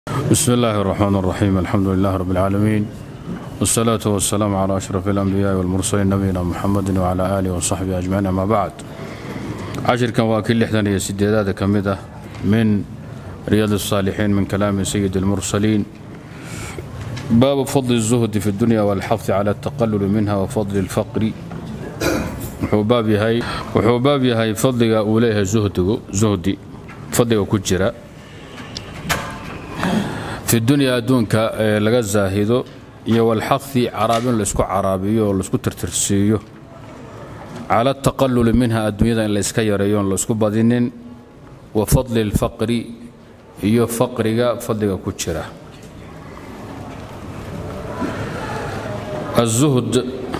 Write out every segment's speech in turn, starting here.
بسم الله الرحمن الرحيم الحمد لله رب العالمين والصلاة والسلام على أشرف الأنبياء والمرسلين نبينا محمد وعلى آله وصحبه أجمعين أما بعد cashirkan waa kii lixdan iyo sideedaada ka mid ah min riyaad الصاalixiin min kalaami sayid الmursaliin baabu fadli الزuhdi fi اdunya wاlxafi cala الtaqalul minha wafadli اlfaqri wuxuu baab yahay fadliga uu leeyahay zuhdi fadliga ku jira fi dunya adduunka ee laga zaahido iyo walxafi caraabin laysku caraabiyo oo laysku tirtirsiiyo cala ataqaluli minha adduunyada in layska yareeyo on laysku badinin wa fadli اlfaqri iyo faqriga fadliga ku jira aلzuhd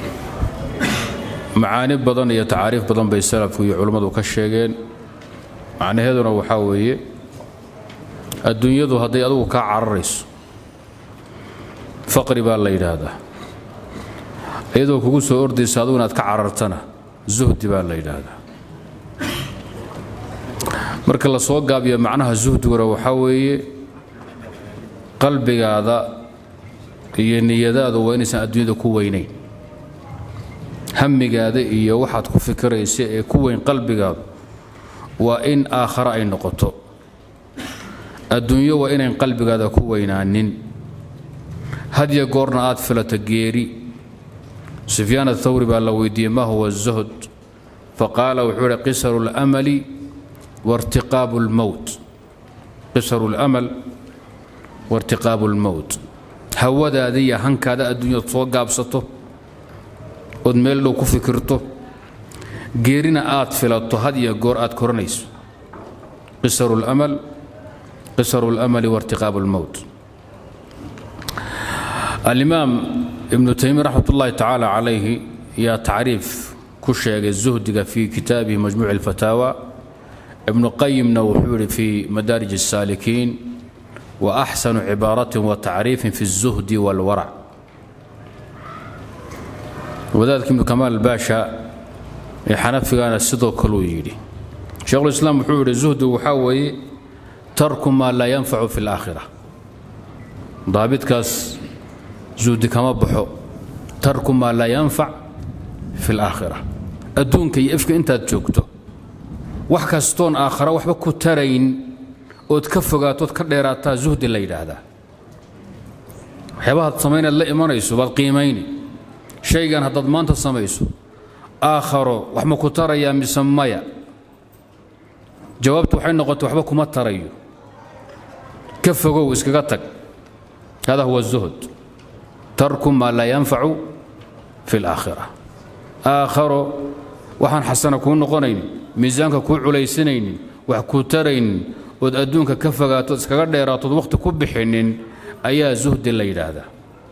macaani badan iyo tacaariif badan bay salafku iyo culummadu ka sheegeen macnaheeduna waxaa weeye adduunyadu hadday adugu kaa cararayso faqri baa la yidhaahdaa iyadoo kugu soo ordaysa adugu inaad ka carartana zuhdi baa la yidhaahdaa marka la soo gaabiyo macnaha zuhdiguna waxaa weeye qalbigaada iyo niyadaadu waa inaysan adduunyada ku weynayn hamigaada iyo waxaad ku fikiraysa ee ku weyn qalbigaadu waa in aakhare ay noqoto adduunyo waa inayn qalbigaada ku weynaanin hadya goorna aad filato geeri sufyaan athawri baa la weydiiyey ma huwa الzuhd faqaala wuxuu ihi qisaru اlmali wartiqaabu اlmowt qisaru اlamal wairtiqaabu اlmowt hawadaada iyo hankaada adduunyad soo gaabsato ood meel dhow ku fikirto geerina aad filato had iyo goor aad koranayso qisaru اlamal qisaru اlamali wairtiqaabu اlmowt alimaam ibnu taymiya raxmat ullaahi tacaala calayhi yaa tacriif ku sheegay zuhdiga fii kitaabihi majmuuci اlfataawa ibnu qayimna wuxuu yidhi fii madaarij الsaalikiin wa axsanu cibaaratin wa tacriifin fi الzuhdi wاlwarac wadaadka ibnu kamaal baasha ee xanafigana sidoo kaluu yidhi sheekhulislaam wuxuu yidhi zuhdigu waxaa weeye tarku maa laa yanfacu fi اlaakhira daabitkaas zuhdi kama baxo tarku maa laa yanfac fi اlaakhira adduunka iyo ifka intaad joogto wax kastoon aakhara waxba ku tarayn ood ka fogaatood ka dheeraataa zuhdi la yidhaahdaa waxyaabahaad samaynaad la imanayso baad qiimayni shaygan haddaad maanta samayso aakharo wax ma ku tarayaa mise maya jawaabtu waxay noqotay waxba kuma tarayo ka fogow iskaga tag hada huwa الzuhd tarku maa laa yanfacu fi اlaakhira aakharo waxaan xasana kuu noqonaynin miisaanka kuu culaysanaynin wax kuu taraynin ood adduunka ka fogaatood iskaga dheeraatood wakhti ku bixinin ayaa zuhdi la yidhaahdaa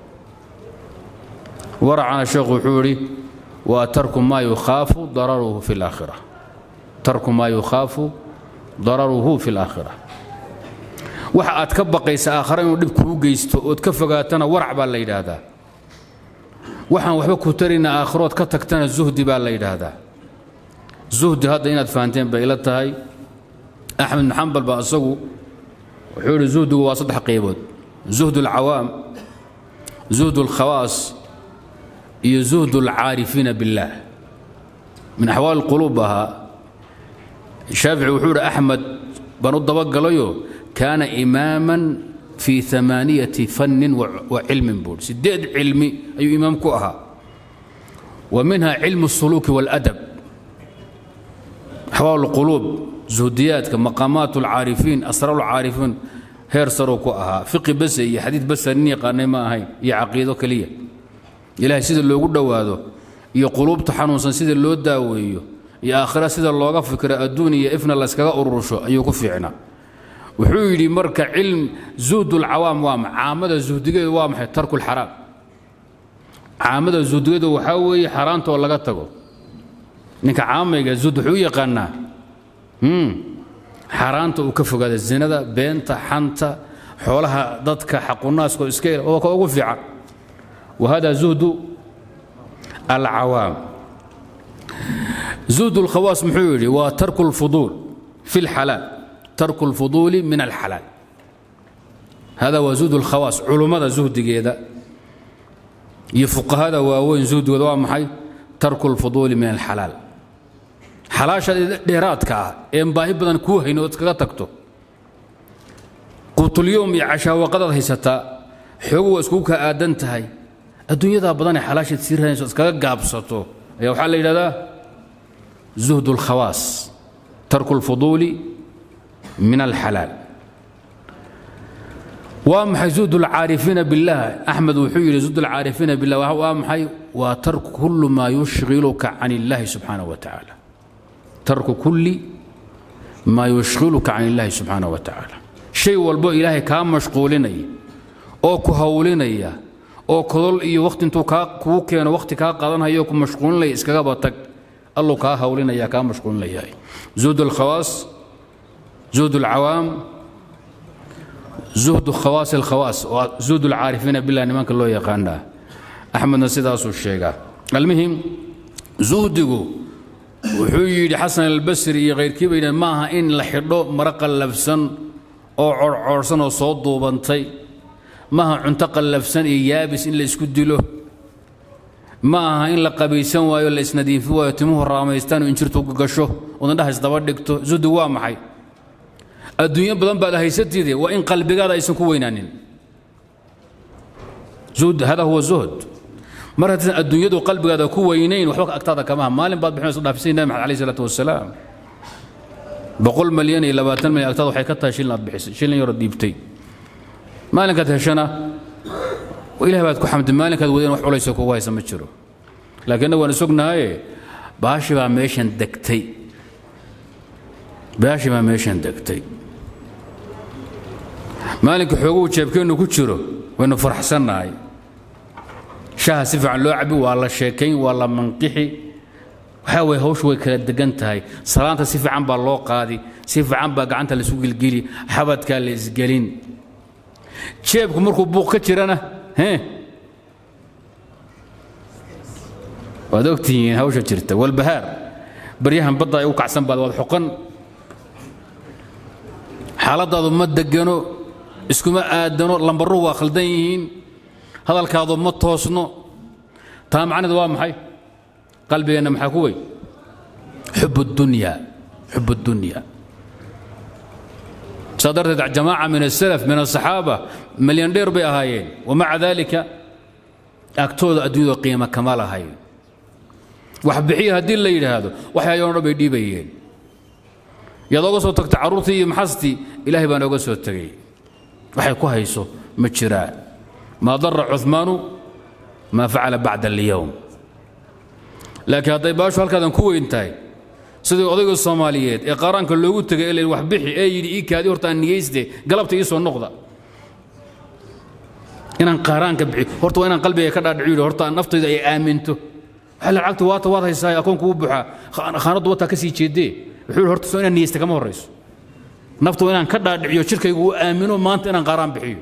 waracana sheekhu wuxuu idhi waa tarku maa yukhaafu dararuhu fi اlaakhira tarku maa yukhaafu dararuhu fi اlaakhira waxa aad ka baqaysa aakhare inuu dhib kuu geysto ood ka fogaatana warac baa la yidhaahdaa waxaan waxba ku tarayna aakhirood ka tagtana zuhdi baa la yidhaahdaa zuhdi hadda inaad fahanteen bay ila tahay axmed bin xambal baa isagu wuxuu yidhi zuhdigu waa saddex qaybood zuhd alcawaam zuhd alkhawaas iyo zuhd alcaarifiina biاllaah min axwaal quluub ahaa shaafici wuxuu yidhi axmed baan u dabagalayo kaana imaaman fii amaaniyati fannin wa cilmin buui sideed cilmi ayuu imaam ku ahaa wa minha cilmu الsuluuki wاladab axwaal اlquluub zuhdiyaadka maqaamaat اlcaarifiin asraar اlcaarifiin heer saruu ku ahaa fiqi base iyo xadiid basa nin yaqaanay ma ahayn iyo caqiido keliya ilahay sida loogu dhowaado iyo quluubta xanuunsan sida loo daaweeyo iyo aakhira sida looga fikiro adduun iyo ifna layskaga urursho ayuu ku fiicnaa wuxuu yidhi marka cilm zuhd اlcawaam waa caamada zuhdigeedu waa maxay tarku اlxaraam caamada zuhdigeedu waxaa weeye xaaraanta oo laga tago ninka caamayga zuhd wuxuu u yaqaanaa xaaraanta uu ka fogaada zinada beenta xanta xoolaha dadka xaqunaaskoo iska il oo ka ugu fiican wa hada zuhdu alcawaam zuhd اlkhawaas muxuu yidhi waa tarku اlfuduul fi اlxalaal tarku اlfuduuli min alxalaal hada waa zuhd اlkhawaas culummada zuhdigeeda iyo fuqahada waaweyn zuhdigooda waa maxay tarku اlfuduuli min alxalaal xalaasha dheeraadka ah een baahi badan kuu hayn ood iskaga tagto quutulyowm iyo cashaawaqadaad haysataa xoogu waa iskugu kaa aadan tahay adduunyadaa badanee xalaashaad sii raadayso iskaga gaabsato ayaa waxaa la yidhahdaa zuhd اlkhawaas tarku اlfuduuli min alxalaal waa maxay zuhd اlcaarifiina biاllah axmed wuxuu yidhi zuhd اlcaarifiina billah waa maxay waa tarku kullu maa yushghiluka can اllahi subxaanaه wa tacaala tarku kulli maa yushghiluka can اllahi subxaanaه wa tacaala shay walbo ilaahay kaa mashquulinaya oo ku hawlinaya oo kodol iyo wakhti intuu kaa kuu keeno wakhti kaa qaadanhayo ku mashquulinaya iskagaba tag alluu kaa hawlinaya kaa mashquulinaya zuhd اlkhawaas zuhd اlcawaam zuhdu khawaas alkhawaas waa zuhd اlcaarifiina billah nimanka loo yaqaanaa axmedna sidaasuu sheegaa almuhim zuhdigu wuxuu yidhi xasan albasri iyo khayrkii bay yidhaheen maaha in la xidho maro qallafsan oo corcoorsan oo soo duubantay maaha cunto qallafsan iyo yaabis in la isku dilo ma aha in la qabaysan waayo la isnadiifi waayo timuhu raamaystaan oo injirtu gasho ood indhaha isdaba dhigto zuhdigu waa maxay adduunyo badan baad haysatide waa in qalbigaada aysan ku weynaanin zuhd hada huwa zuhd mar haddaysan adduunyadu qalbigaada ku weynayn waxba agtaada kamaha maalin baad bixinayso dhaafisay nabi maxamed alayh isalaatu wasalaam boqol malyan iyo labaatan malyan agtaada waxay ka tahay shilin aad bixisay shilin yaro dhiibtay maalinkaad heshana ilaah baad ku xamdi maalinkaad wadeen wax culayso kugu haysa ma jiro laakiinna waan isognahaye baashi baa meeshan degtay baashi baa meeshan degtay maalinka xooguhu jeebkeennu ku jiro waynu faraxsannahay shaha si fiican loo cabi waa la sheekayn waa la manqixi waxaa waye hawshu way kala degan tahay salaanta si fiican baa loo qaadi si fiican baa gacanta laisu gelgeli xabadkaa la isgelin jeebku markuu buuq ka jirana hee waad ogtihiin hawsha jirta walbahaar baryahan badda ay u kacsan baad waad xoqan xaaladaadu ma degano iskuma aadano lambaruhu waa khaldan yihiin hadalkaadu ma toosno taa macneed waa maxay qalbigeenna maxaa ku wey xub اdunya xub اdunya saa darteed jamaaca min asalaf min asaxaaba malyan dheer bay ahaayeen wamaca dalika agtooda adduunyada qiima kama lahayn wax bixiya haddii la yidhaahdo waxyaayoo dhan bay dhiibayeen yaad oga soo tagta carruurtii iyo maxastii ilaahay baan oga soo tegay waxay ku hayso ma jiraan maa dara cumaanu maa facala bacda alyowm laakiin hadday baashu halkaadan ku weyn tahay sidii odayga soomaaliyeed ee qaaraanka loogu tegay ee la wax bixi ee yidhi ii kaadi horta aan niyeyste galabta ii soo noqda inaan qaaraanka bixi horta waa inaan qalbiga ka dhaadhiciyo yidhi horta naftayda ay aaminto waxaa la lacagta waata waad haysaa akoonku u buuxaa khaanaddu wataa ka sii jeedee wuxuu yidhi horta soo inaan niyeysta kama horrayso naftu inaan ka dhaadhiciyo jirkaygu uu aamino maanta inaan qaaraan bixiyo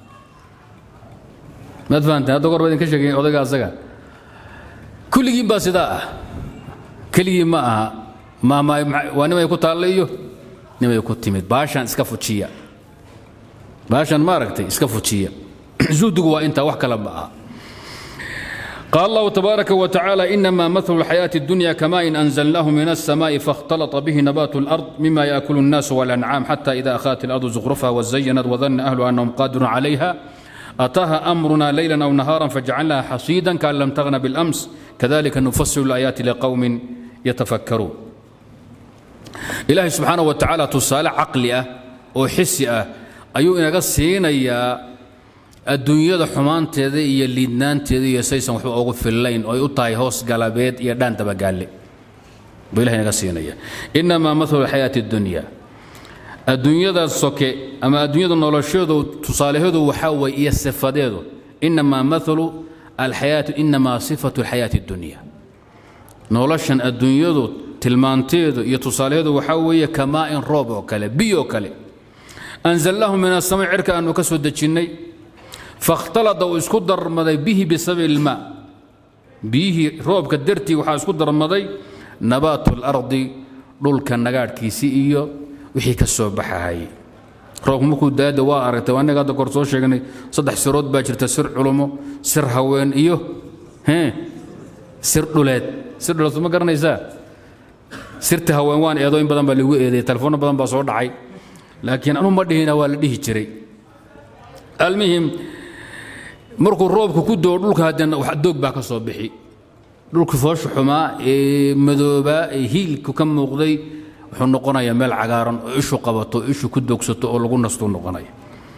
maad fahanteen hadda goor baa idinka sheegayn odayga asaga kulligiin baa sidaa ah keligii ma aha waa nimay ku taalla iyo nimay ku timid baashan iska fujiya baashan maaragtay iska fujiya zuhdigu waa intaa wax kale ma aha قال الله تبارك وتعالى إنما مثل الحياة الدنيا كماء أنزلناه من السماء فاختلط به نبات الأرض مما يأكل الناس والأنعام حتى إذا أخذت الأرض زخرفها وزينت وظن أهلها أنهم قادرون عليها أتاها أمرنا ليلا أو نهارا فجعلناها حصيدا كأن لم تغن بالأمس كذلك نفصل الآيات لقوم يتفكرون إلهي سبحانه وتعالى تصالى عقلئة وحسئة أيو إنك سينيا adduunyada xumaanteeda iyo liidnaanteeda iyo saysan waxba ugu fillayn oo ay u tahay hoos galabeed iyo dhaan dabagaalle buu ilahay naga siinaya innamaa mathalu xayaati addunya adduunyada soke ama adduunyada nolosheedu tusaalaheedu waxaa weeye iyo sifadeedu innamaa mathalu alxayaatu innamaa sifatu alxayaati addunya noloshan adduunyadu tilmaanteedu iyo tusaalaheedu waxaa weeye kamaa'in roob oo kale biyo kale anzalnaahu min asama cirka aanu ka soo dejinnay fakhtalada uu isku darmaday bihi bisababi ilmaa biyihii roobka dartii waxaa isku darmaday nabaatu اlardi dhulka nagaadhkiisii iyo wixii ka soo baxahay roobku markuu daada waa aragtay waa innaga hadda kor soo sheegnay saddex sirood baa jirta sir culumo sir haween iyo hee sir dhuleed sir dhuleed ma garanaysaa sirta haween waan eedo in badan baa lagu eedeeyey telefoonno badan baa soo dhacay laakiin anu ma dhihina waa la dhihi jiray almuhim markuu roobku ku doo dhulka haddana wax doog baa ka soo bixi dhulka foosha xumaa ee madoobaa ee hiilku ka muuqday wuxuu noqonayaa meel cagaaran oo ishu qabato ishu ku doogsato oo lagu nastuu noqonaya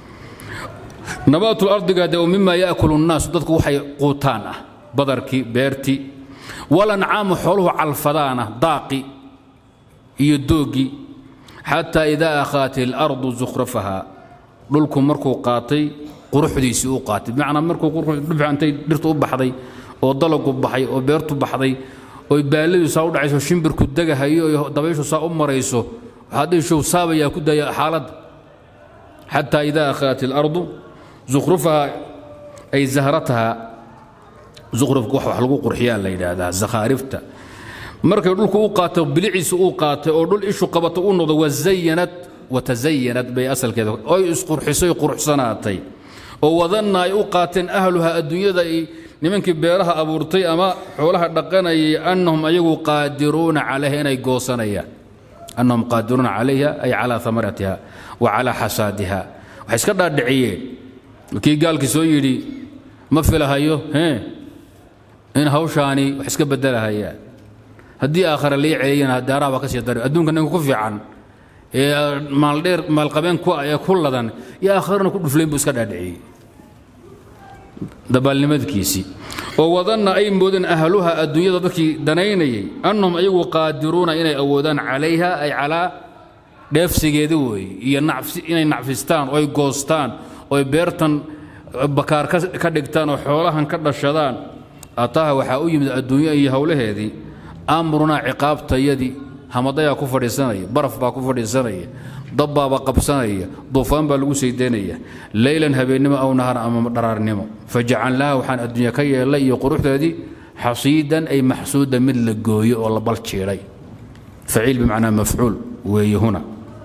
nabaatul ardiga de mima yaakulu nnaasu dadku waxay quutaan ah badarkii beertii walancaamu xooluhu calfadaana daaqi iyo doogii xataa idaa akhaat ilardu zukhrafaha dhulku markuu qaatay quruxdiisii uu qaatay bimacnaa markuu intay dhirtu u baxday oo dalagu baxay oo beertu baxday oy baalladu saa u dhacayso shimbirku degahayo iyo dabayshu saa u marayso waxaa dhihishow saabayaa ku daya xaaladda xataa idaa akhaat ilardu zukhrufaha ay zahrataha zukhrufka wax wax lagu qurxiyaa la yidhaahdaa zakhaarifta markay dhulku u qaato biliciisa uu qaatay oo dhul ishu qabato u noqdo wazayanad watazayanad bay asalkeeda oy isqurxisay quruxsanaatay oo wadanna ay u qaateen ahluha adduunyada nimankii beeraha abuurtay ama xoolaha dhaqanayay annahum ayagu qaadiruuna calayha inay goosanayaan annahum qaadiruuna calayha ay calaa amaratiha wa calaa xasaadiha waxay iska dhaadhiciyeen kii gaalkii soo yidhi ma filahayo hee in hawshaani wax iska bedelahayaan haddii aakhare lii celiyana daaraha baa ka sii dari adduunka ninka ku fiican ee maaldheer maalqabeen ku ee ku ladan iyo aakharana ku dhuflayn buu iska dhaadhiciyey dabaalnimadkiisii oo wadanna ay moodeen ahluha adduunyada dadkii danaynayay annahum ayagu qaadiruuna inay awoodaan calayha ay calaa dheefsigeeda weeye iyo inay nacfistaan oy goostaan oy beertan bakaar ka dhigtaan oo xoolahan ka dhashadaan ataaha waxaa u yimid adduunyo iyo howlaheedii amrunaa ciqaabtayadii hamadayaa ku fadhiisanaya baraf baa ku fadhiisanaya dabbaaba qabsanaya duufaan baa lagu saydaynaya leylan habeennimo aw nahar ama dharaarnimo fajacalnaaha waxaan adduunya ka yeellay iyo quruxdeedii xasiidan ay maxsuuda mid la gooyo oo la baljiidhay faciil bimacnaa mafcuul weeye huna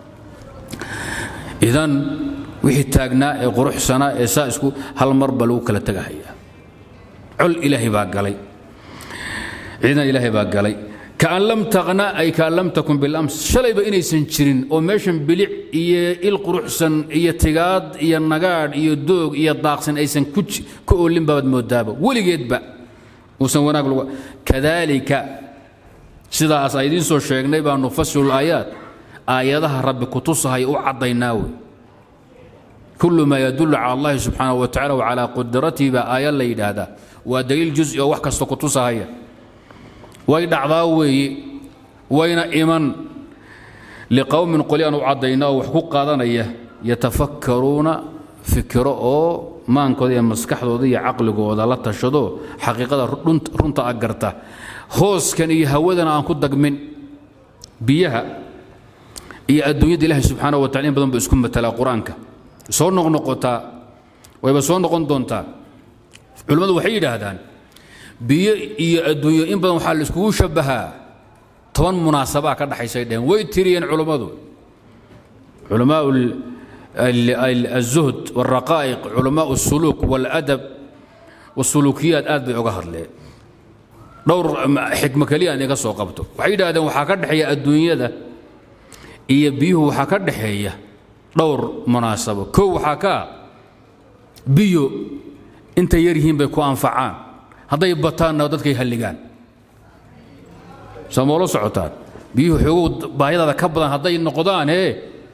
idan wixii taagnaa ee quruxsanaa ee saa isku hal mar baa lagu kala tegahayaa col ilaahay baa galay ciidan ilaahay baa galay kaan lam taqna ay kaan lam takun bilams shalayba inaysan jirin oo meeshan bilic iyo il quruxsan iyo tigaad iyo nagaadh iyo doog iyo daaqsan aysan ku oolin baabad moodaaba weligeedba uusan wanaag lagu kadaalika sidaas a idiin soo sheegnay baa nufasilu aayaat aayadaha rabbi kutusahay u caddaynaa wey kullu maa yadullu cala allahi subxaanahu wa tacala wacalaa qudratihi baa aaya la yidhaahdaa waa daliil juzi oo wax kasta kutusahaya way dhacdaa weeye wayna iman liqowmin qoli aan u caddayna oo wax ku qaadanaya yatafakkaruuna fikiro oo maankooda iyo maskaxdooda iyo caqligooda la tashado xaqiiqada runta a garta hooskan iyo hawadana aan ku dagmin biyaha iyo adduunyada ilaahay subxaanahu wa tacala in badan ba isku matalaa qur-aanka soo noqnoqotaa wayba soo noqon doontaa culimmadu waxay yidhaahdaan biyo iyo adduunyo in badan waxaa la iskugu shabbahaa toban munaasabaa ka dhaxaysay dheheen way tiriyeen culummadu culamaa الزهد والرقائق علماء السلوك والأدب والسلوكيات aad bay oga hadleen dhowr xikmo keliya aan iga soo qabto waxay yidhahdeen waxaa ka dhexeeya adduunyada iyo biyuhu waxaa ka dhexeeya dhowr munaasabo kow waxaa ka biyo intay yar yihiin bay ku anfacaan hadday bataanna dadkay halligaan samoola socotaan biyuhu xoogow baahidada ka badan hadday noqdaan ee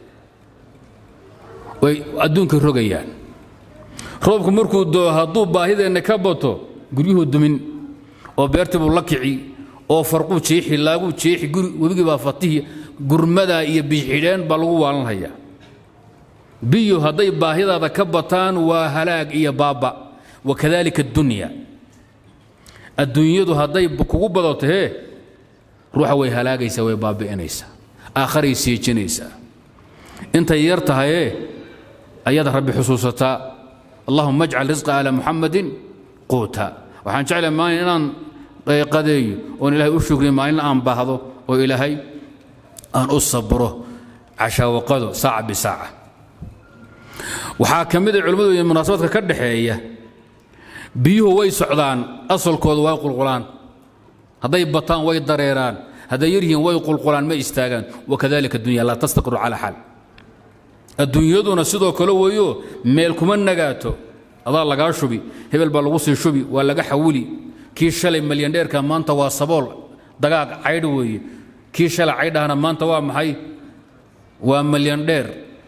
way adduunka rogayaan roobku markuu doo hadduu baahideenna ka bato guryuhu dumin oo beertii buu la kici oo farquu jiixi laaguu jiixi webigii baa fatihi gurmadaa iyo bixidheen baa lagu waalanhayaa biyo hadday baahidaada ka bataan waa halaag iyo baaba wakadalika addunya adduunyadu hadday kugu badato hee ruuxa way halaagaysaa way baabi'inaysaa aakharay siijinaysaa intay yar tahayee ayaad rabbi xusuusataa allahuma ajcal risqa ala muxamadin quuta waxaan jeclahay maalin inaan qadeeyo oon ilaahay u shukriyo maalin aan baahdo oo ilaahay aan u sabro cashaawaqado saaca bisaaca waxaa ka mid a culimmadu iyo munaasabadka ka dhaxeeya biyuhu way socdaan asalkooda way qulqulaan hadday bataan way dareeraan hadday yaryihiin way qulqulaan ma istaagaan wakadalika dunya laa tastaqiru calaa xaal adduunyaduna sidoo kale weeyo meel kuma nagaato adaa lagaa shubi hebel baa lagu sii shubi waa laga xawili kii shalay malyandheerka maanta waa sabool dagaag caydh weeye kii shalay caydhahana maanta waa maxay waa malyandheer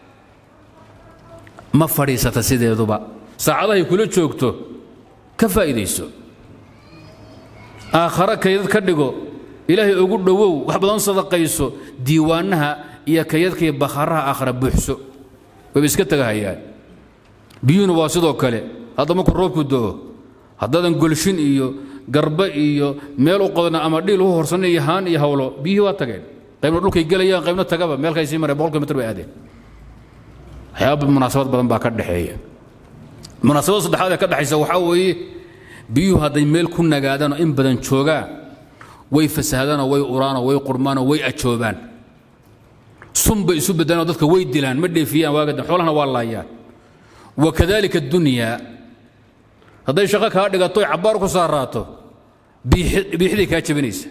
ma fadhiisata sideeduba saacadahay kula joogto ka faa'iidayso aakhare kaydad ka dhigo ilaahay ugu dhowow wax badan sadaqayso diiwaanaha iyo kaydadkaiyo bakharaha aakhara buuxso wayba iska tegahayaan biyuhuna waa sidoo kale hadda markuu roobku do'o haddaadan golshin iyo garbe iyo meel u qodna ama dhiil u horsan iyo haan iyo hawlo biyihii waa tageen qaybna dhulkay gelayaan qaybna tagaba meelkay sii mareen boqol kilomitr bay aadeen waxyaaba munaasabad badan baa ka dhexeeya munaasabada saddexaad ee ka dhexaysa waxaa weeye biyuhu hadday meel ku nagaadaanoo in badan joogaan way fasahadaanoo way uraanoo way qurmaanoo way ajoobaan sun bay isu beddelanoo dadka way dilaan ma dheefiyaan waagadan xoolahana waa laayaan wakadalika dunyaa hadday shaqo kaa dhigato oy cabbaar ku saaraato biixday kaa jebinaysa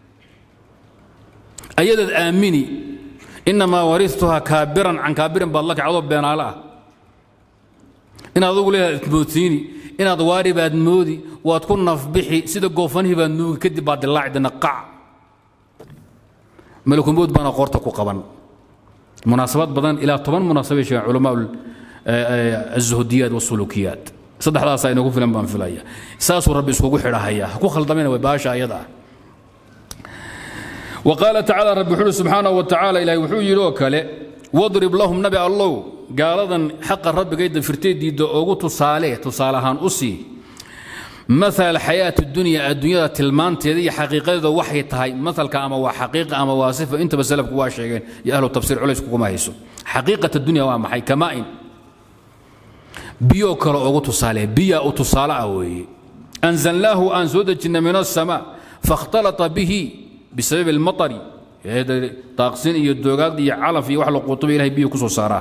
ayadaad aamini innamaa waristuhaa kaabiran can kaabirin baad la kacdoo beenaale ah inaad adugu leedaad ismoodsiini inaad waari baad moodi waad ku nafbixi sida goofanihii baad nuugi kadib baad dilaacdina qac malakumood baana qoorta ku qaban munaasabad badan ilaa toban munaasabay sheegaan culamaa azuhudiyaat wasulukiyaat saddexdaasaa inagu filan baan filaya saasuu rabbi iskugu xidhahaya ha ku khaldamina way baasha ayada ah وقال تعالى رب حول سبحانه وتعالى إلهي وحو يلو كله واضرب لهم نبي الله قالذا حق الرب قيد فرتي دي دو اوغو تصالح تصالحان أسي مثل الحياة الدنيا الدنيا تلمان تيدي حقيقة وحي تهي مثل كأما وحقيقة أما واصفة انت بسلف كواشيغين يا أهل التفسير عليس كما هيسو حقيقة الدنيا وما حي كمائن بيو كلا اوغو تصالح بيا او تصالح أنزلناه أنزودة من السماء فاختلط به بسبب المطر هذا طاقسين iyo doogaad iyo calaf iyo wax la qutubo ilaahay biyo ku soo saaraa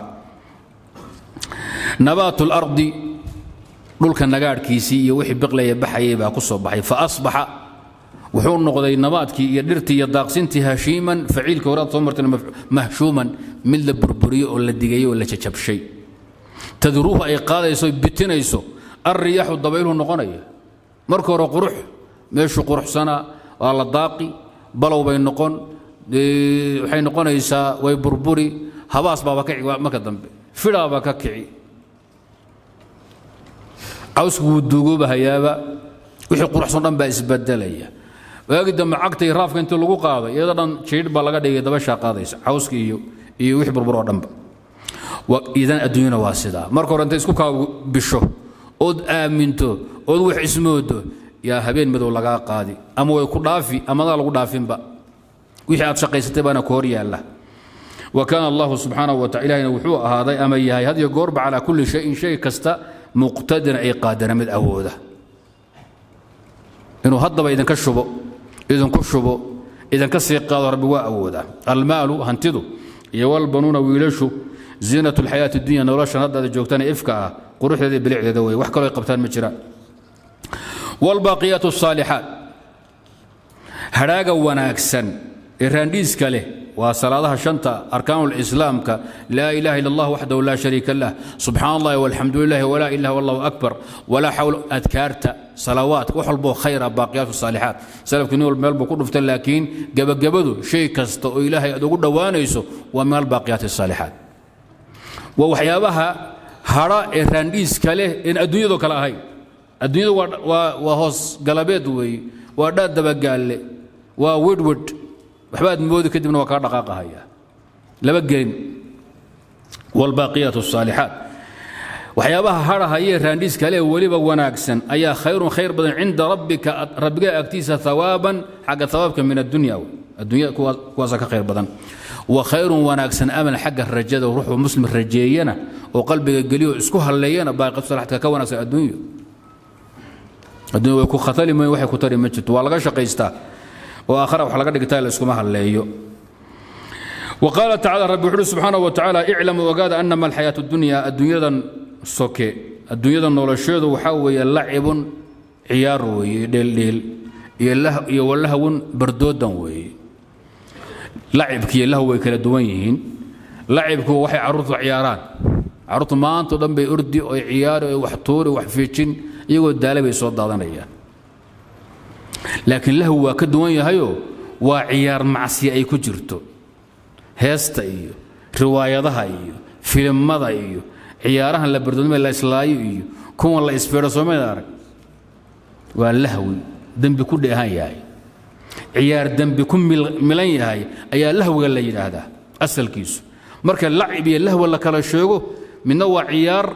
nabaat al-ardi dhulka nagaadhkiisii iyo wixii biqlaya baxayay baa ku soo baxay fa asbaxa wuxuu noqday nabaadkii iyo dhirtii iyo daaqsintii hashiiman faciilka horaad soo martay mahshuuman mid la burburiyo oo la digayay oo la jajabshay tadruuhu ay qaadayso bitinayso arriyaaxu dabayluhu noqonaya marka hore qurux meeshu quruxsanaa waa la daaqi balow bay noqon waxay noqonaysaa way burburi habaas baaba ka kici marka dambe fidhaaba ka kici cawsku wuu duugooba hayaaba wixii quruxsan dhan baa isbedelaya waagi dambe cagtay raafka intii lagu qaaday iyada dhan jiidh baa laga dhigay dabashaa qaadaysa cawska iyo iyo wixii burbur oo dhanba idan adduunyana waa sidaa marka hore intay isku kaa bisho ood aaminto ood wax ismoodo yaa habeen madow lagaa qaadi ama way ku dhaafi amadaa lagu dhaafinba wixii aad shaqaysatay baana ku hor yaalla wa kaana allahu subxaanahu wa tacala ilahina wuxuu ahaaday ama yahay had iyo goorba calaa kulli shayin shay kasta muqtadiran ay qaadana mid awooda inuu haddaba idinka shubo idinku shubo idinka sii qaado rabbi waa awoodaa almaalu hantidu iyo walbanuuna wiilashu ziinatu lxayaati dunya noloshan haddaada joogtana ifka ah quruxdeeda iyo bilicdeeda wey wax kaloo ay qabtaan ma jiraan والباقيات الصالحات هراغا وناكسن إرانديس كله وصلاة شنطة أركان الإسلام ك لا إله إلا الله وحده لا شريك له سبحان الله والحمد لله ولا إله والله أكبر ولا حول أذكارت صلوات وحلبو خير باقيات الصالحات سلف كنول مال بكون لكن جب جبدو شيء كست إلهي أدو دوانيسو ومال باقيات الصالحات ووحيابها هرا إرانديس كله إن أدوية ذو كلا هاي adduunyadu waa hoos galabeed weeye waa dhaad dabagaalle waa wedwed waxbaad moodi kadibna waa kaa dhaqaaqahaya laba gelin waalbaaqiyaat الصaalixaat waxyaabaha hadhahayee raandhiis kale weliba wanaagsan ayaa khayrun khayr badan cinda rabbika rabbiga agtiisa hawaaban xagga hawaabka min addunya addunya kuwaasa ka khayr badan wa khayrun wanaagsan amal xagga rajada ruuxuu muslim rajeeyana oo qalbiga geliyo isku halleeyana baaqiyaatu salixaadka ka wanaagsan adduunyo adduunya way ku khatali mayn waxay ku tari ma jirto waa laga shaqaystaa oo aakhara wax laga dhigtaa la iskuma halleeyo وقال تعالى رب وحده سبحانه وتعالى اعلموا وقاد أنما الحياة الدنيا الدنيا سوكي الدنيا نولشيد وحاوي لعب عيار وي ديل ديل iyo walahawun bardoodan weeye lacibkiiyo lahw way kala duwan yihiin lacibku waxay carruurtu ciyaaraan carruurtu maantao dhan bay ordi oy ciyaari oy wax tuuri wax fiijin iyagoo daala bay soo daadanayaan laakiin lahw waa ka duwan yahayoo waa ciyaar macsiya ay ku jirto heesta iyo riwaayadaha iyo filimada iyo ciyaarahan la bardoodmay la islaayo iyo kuwan la isfeedho soomayda arag waa lahwi dembi ku dheehan yahay ciyaar dembi ku milan yahay ayaa lahwiga la yidhaahdaa asalkiisu marka lacib iyo lahwa la kala sheego midna waa ciyaar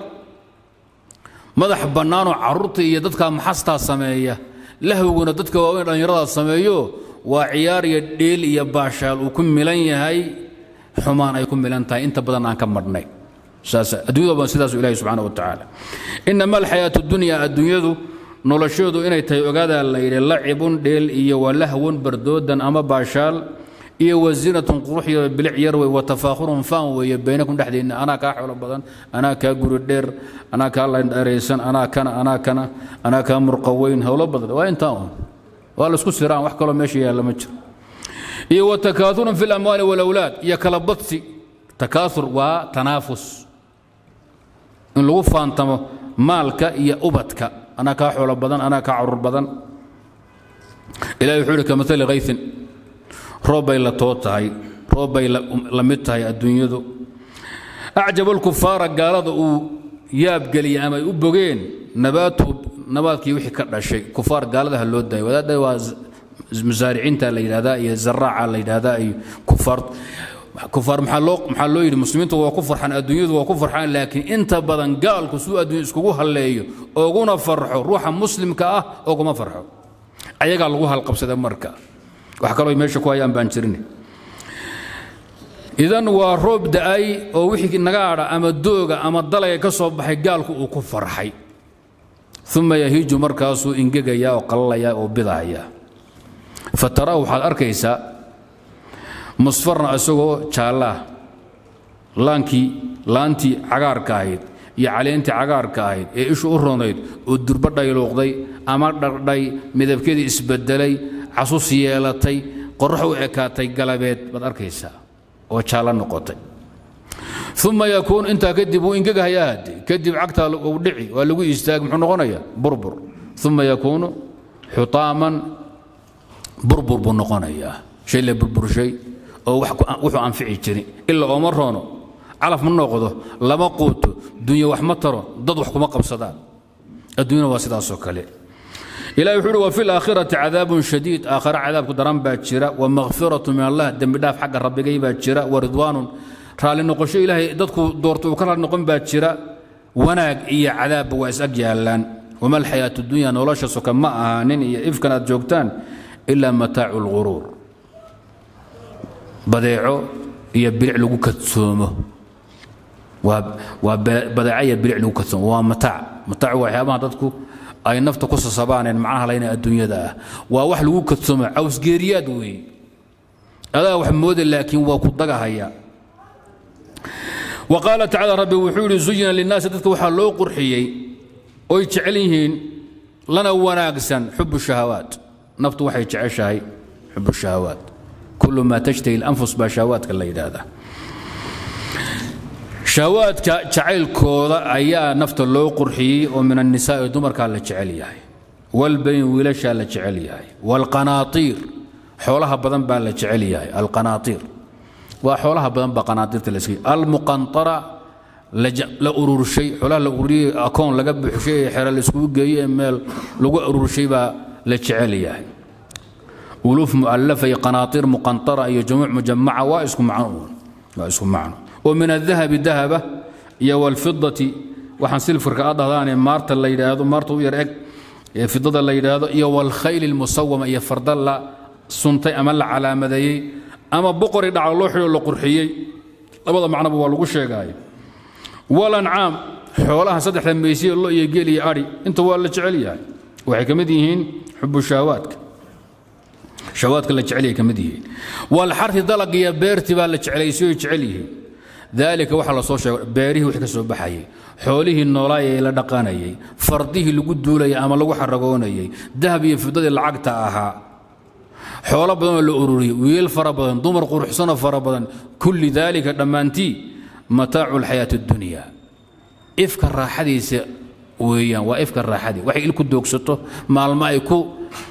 madax bannaanoo carruurta iyo dadka maxastaa sameeya lahwiguna dadka waaweyn dhallinyaradaa sameeyo waa ciyaar iyo dheel iyo baashaal uu ku milan yahay xumaan ay ku milan tahay inta badan aan ka madhnay addunyadu sidaasu ilahi subxaana wa tacaala inama alxayaatu dunya adduunyadu noloshoodu inay tahay ogaadaa la yidhi lacibun dheel iyo walahwun bardoodan ama baashaal iyo wazinatun qurux iyo bilic yar wey watafaakhurun faan weeye baynakum dhexdiinna anaa kaa xoolo badan anaa kaa guri dheer anaa kaa landharaysan anaa kana anaa kana anaa kaa murqaweyn howlo badan waa intaa un waa laisku siraan wax kaloo meesha yaalla ma jiro iyo watakaaurun fi lamwaali walawlaad iyo kala badsi takaaur waa tanaafus in lagu faantamo maalka iyo ubadka anaa kaa xoolo badan anaa kaa carur badan ilahi wuxuu ihi kamali kaysin roob bay la too tahay roob bay la mid tahay adduunyadu acjaba alkufaara gaalada uu yaabgeliyey ama ay u bogeen nabaatu nabaadkii wixii ka dhashay kufaar gaaladaha loo daayay wadaadda waa masaariciinta la yidhahdaa iyo zaraaca la yidhahdaa iyo kufaar kufaar maxaa loo maxaa loo yidhi muslimiintu waa ku farxaan adduunyadu waa ku farxaan laakiin inta badan gaalku suu adduunya iskugu halleeyo ooguna farxo ruuxa muslimka ah ooguma farxo ayagaa lagu halqabsada marka wax kaloo meesha ku hayaan baan jirin idan waa roob da'ay oo wixii naga adha ama dooga ama dalaga ka soo baxay gaalku uu ku farxay uma yahiiju markaasuu ingegaya oo qalalaya oo bidahaya fatara waxaad arkaysaa musfarna isagoo jaallaah laankii laantii cagaarka ahayd iyo caleentii cagaarka ahayd ee ishu u ronayd oo durba dhayluuqday ama dhardhay midabkeedii isbedelay casus yeelatay qorrax u ekaatay galabeed baad arkaysaa oo jaallo noqotay uma yakuun intaa kadib wuu ingegahayaa hadde kadib cagtaa uu dhici waa lagu istaag muxuu noqonayaa burbur uma yakuunu xutaaman burbur buu noqonayaa shay la burburshay oo wuxuu anfici jirin ila ooma roono calaf ma noqdo lama quuto dunya wax ma taro dad wax kuma qabsadaan adduunyana waa sidaasoo kale ilahi wuxuu uhi wa fi laakhirati cadaabun shadiid aakhare cadaabku daran baa jira wa makfiratu min allah dembi dhaaf xagga rabbigay baa jira wa ridwaanun raalli noqosho ilaahay dadku doorto uu ka raalli noqon baa jira wanaag iyo cadaabba waa is ag yaallaan wama alxayaatu dunya nolosha soka ma ahaanin iyo ifkan aad joogtaan ilaa mataacu lguruur badeeco iyo bilic lagu kadsoomo waa badeeco iyo bilic lagu kadsoomo waa mataac mataac waa waxyaabaha dadku ay nafta ku sasabaaneen macnaha layna adduunyada ah waa wax lagu kadsoomo cawsgeeriyaad weeye adaa wax mooda laakiin waa ku dagahaya wa qaala tacala rabbi wuxuu yidhi zuyina linnaasi dadka waxaa loo qurxiyey oy jecel yihiin lana wanaagsan xubu shahawaat naftu waxay jeceshahay xubu shahawaat kullu maa tashtahi اlanfus baa shahawaadka la yidhaahdaa shahawaadka jacaylkooda ayaa nafta loo qurxiyey oo min annisaa'i dumarkaa la jecel yahay walbayn wiilashaa la jecel yahay waalqanaatiir xoolaha badan baa la jecel yahay alqanaatiir waa xoolaha badan baa qanaatiirta la iska almuqantara la ururshay xoolaha la ururiyey akoon laga buuxshay ee xero la iskugu geeyey ee meel lagu ururshay baa la jecel yahay uluuf mu'allafa iyo qanaatiir muqantara iyo jumuuc mujamaca waa isku macno waa isku macno oo min adahabi dahaba iyo walfidati waxaan silfirka a dhahdaane maarta la yidhaahdo maarta u yar eg ee fidada la yidhaahdo iyo walkhayli lmusawama iyo farda la suntay ama la calaamadeeyey ama boqori dhaca loo xidho la qurxiyey labada macnoba waa lagu sheegaayo walancaam xoolaha saddexda meysiya lo iyo geel iyo adhi inta waa la jecel yahay waxay ka mid yihiin xubu shahawaadka shawaadka la jecel yahay ka mid yihiin walxarti dalag iyo beertii baa la jeclaysiyo jecel yihiin daalika waxaa la soo sheegay beerihii wixii ka soo baxayay xoolihii noolaayee la dhaqanayay fardihii lagu duulayay ama lagu xaragoonayay dahab iyo fidadii lacagta ahaa xoolo badanoo la ururiyey wiil fara badan dumar quruxsanoo fara badan kulli daalika dhammaantii mataacu lxayaati addunya ifka raaxadiisa weeyaan waa ifka raaxadii waxay il ku doogsato maalmo ay ku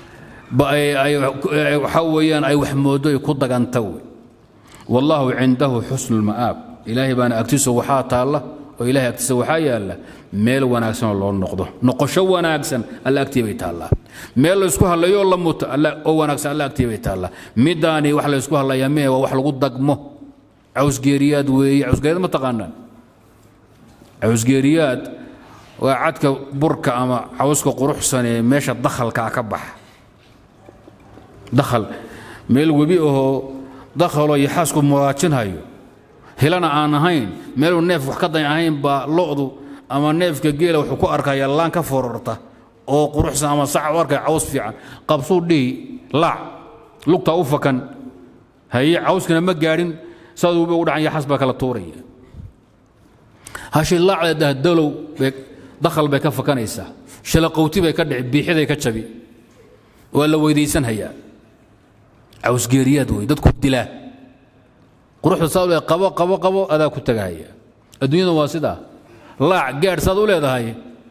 waxaa weeyaan ay wax moodo ay ku daganta wey wallaahu cindahu xusnu lma'aab ilaahay baana agtiisa waxaa taalla oo ilahay agtiisa waxaa yaalla meel wanaagsanoo loo noqdo noqosho wanaagsan alla agtii bay taallaa meel laysku hadlayo oo la muto oo wanaagsan alla agtii bay taallaa midaani wax laysku hadlayaa mee waa wax lagu dagmo cawsgeeriyaad weeye cawsgeeriyaad ma taqaanaan cawsgeeriyaad waa cadka burka ama cawska quruxsan ee meesha dakhalkaa ka baxa dakhal meel webi ahoo dakhaloo iyo xaasku muraajinhayo hilana aan ahayn meeluu neef wax ka dayn ahayn baa lo'du ama neefka geela wuxuu ku arkaya laan ka fororta oo quruxsan ama sax u arkaya caws fiican qabsuu dhihi laac lugtaa u fakan haye cawskana ma gaadhin saaduu ugu dhacan yaxas baa kala tuuraya hashi laacda dahdalow bay dakhal bay ka fakanaysaa shalaqowti bay ka dhici biixiday ka jabi waa la weydaysanhayaa cawsgeeriyaad wey dadku dilaa quruxda saad u leedahay qabo qabo qabo adaa ku tagahaya adduunyada waa sidaa laac gaadh saad u leedahay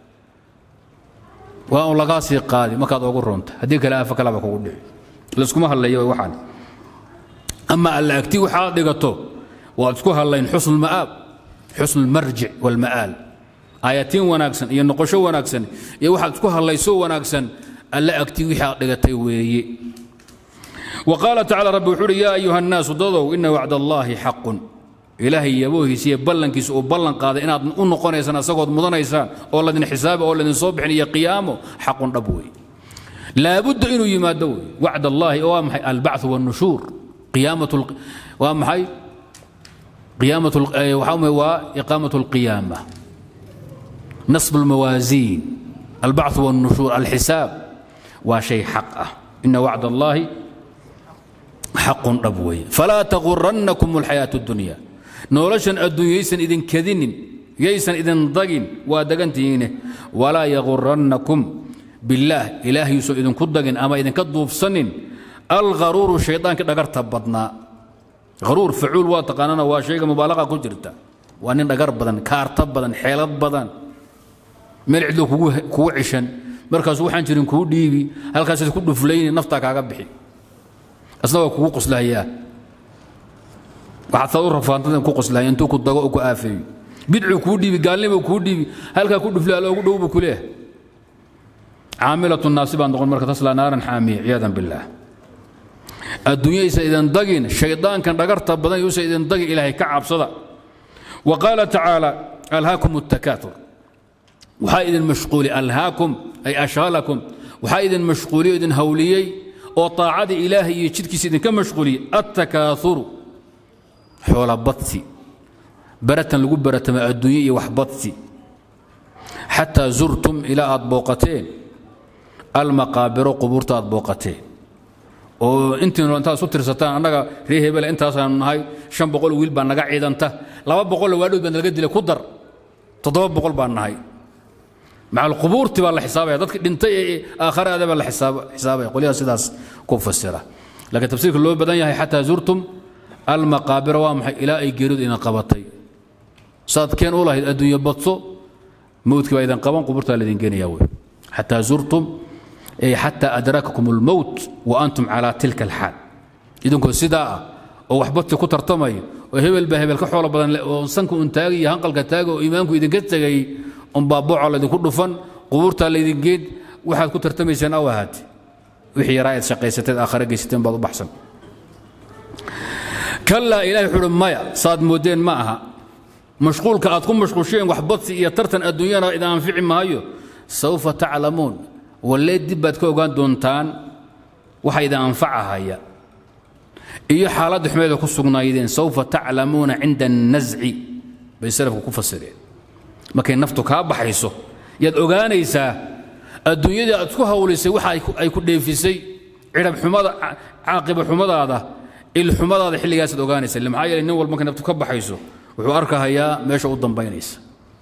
waa un lagaa sii qaadi markaad ogu roonta haddii kale aafa kalaba kugu dhici layskuma hadlaya waxaan ama alla agti waxaad dhigato waad isku hadlayn xusnu lma'aab xusnu lmarjic walma'aal aayatiin wanaagsan iyo noqosho wanaagsan iyo waxaad isku hadlayso wanaagsan alla agti wixii aad dhigatay weeye وقال تعالى رب وحوري يا أيها الناس ضدوا إن وعد الله حق إلهي يبوه سي بلن كيس وبلن قاد إن أن قنيسان أسقط مدنيسان أو لدن حساب أو لدن صبح يا قيامه حق ربوي لا بد إنه يمادوي وعد الله وامحي البعث والنشور قيامة ال... وامحي قيامة ال... وإقامة القيامة نصب الموازين البعث والنشور الحساب وشيء حقه إن وعد الله xaqun dhab weeye falaa tagurannakum alxayaatu اdunya noloshan adduunya yaysan idin kadinin yaysan idin dagin waa dagantihiine walaa yagurannakum billaah ilaah yuusan idinku dagin ama idinka duufsanin algharuuru shaydaanka dhagarta badnaa haruur facuul waa taqaanana waa shayga mubaalaqa ku jirta waa nin dhagar badan kaarta badan xeelad badan meel cidlo kugu cishan markaasu waxaan jirin kuu dhiibi halkaasaad ku dhuflayni naftaa kaaga bixi asna waa kugu qoslahayaa waxaad saad u rafaantada ku qoslahaya intuu ku dago oo ku aafeeyo bidcuu kuu dhiibi gaalnimuu kuu dhiibi halkaa ku dhufle alla ugu dhow buu ku leeyahay caamilatu naasi baa noqon marka taslaa naaran xaamiya ciyaadan billaah adduunyaysa idin dagin shaydaankan dhagarta badan yuusa idin dagin ilaahay ka cabsada wa qaala tacaala alhaakum الtakaatur waxaa idin mashquuli alhaakum ay ashghalakum waxaa idin mashquuliyo idin hawliyey oo طaacadii ilaahay iyo jidkiisa idinka mashquuliyey attakaauru xoola badsi baratan lagu baratama adduunye iyo wax badsi xataa zurtum ilaa aad booqateen almaqaabiro qubuurta aad booqateen oo intiinu intaad isu tirsataan annaga ree hebele intaasaanu nahay shan boqol wiil baa naga ciidanta laba boqolla waadhood baa nalaga dilay ku dar toddoba boqol baan nahay macal qubuurti baa la xisaabaya dadki dhintay ee aakharaada baa la xisaabaya qolyaha sidaas ku fasira laakiin tafsiirka loo badan yahay xataa zurtum almaqaabira waa maxay ilaa ay geeridu idin qabatay saad keen u lahayd adduunye badso mowdkii baa idin qaban qubuurtaa laydin geenaya wey xataa zurtum ay xataa adrakakum almowt wa antum calaa tilka alxaal idinkoo sidaa ah oo wax badsi ku tartamaya oo hebel baa hebel ka xoolo badan oo sanka un taagay iyo hanqalka taaga oo iimaanku idinka tegay unbaa booca laydinku dhufan qubuurtaa laydin geed waxaad ku tartamayseen aw ahaate wixii yaraa aad shaqaysateed aakhare geysateen baad u baxsan kallaa ilahay wuxuu uhi maya saad moodeen ma aha mashquulka aad ku mashquusheen wax badsi iyo tartan adduunyana idin anfici maayo sawfa taclamuun wallee dib baad ka ogaan doontaan waxa idin anfacahaya iyo xaaladda xumeeda ku sugnaayeen sawfa taclamuuna cinda annasci bay salafku ku fasireen markay naftu kaa baxayso yaad ogaanaysaa adduunyadii aad isku hawlisay waxa ay ku dheefisay cidhab xumada caaqiba xumadaada ilxumadaada xilligaasaad ogaanaysa maxaa yeelay nin walba markay naftu ka baxayso wuxuu arkahayaa meesha u dambaynaysa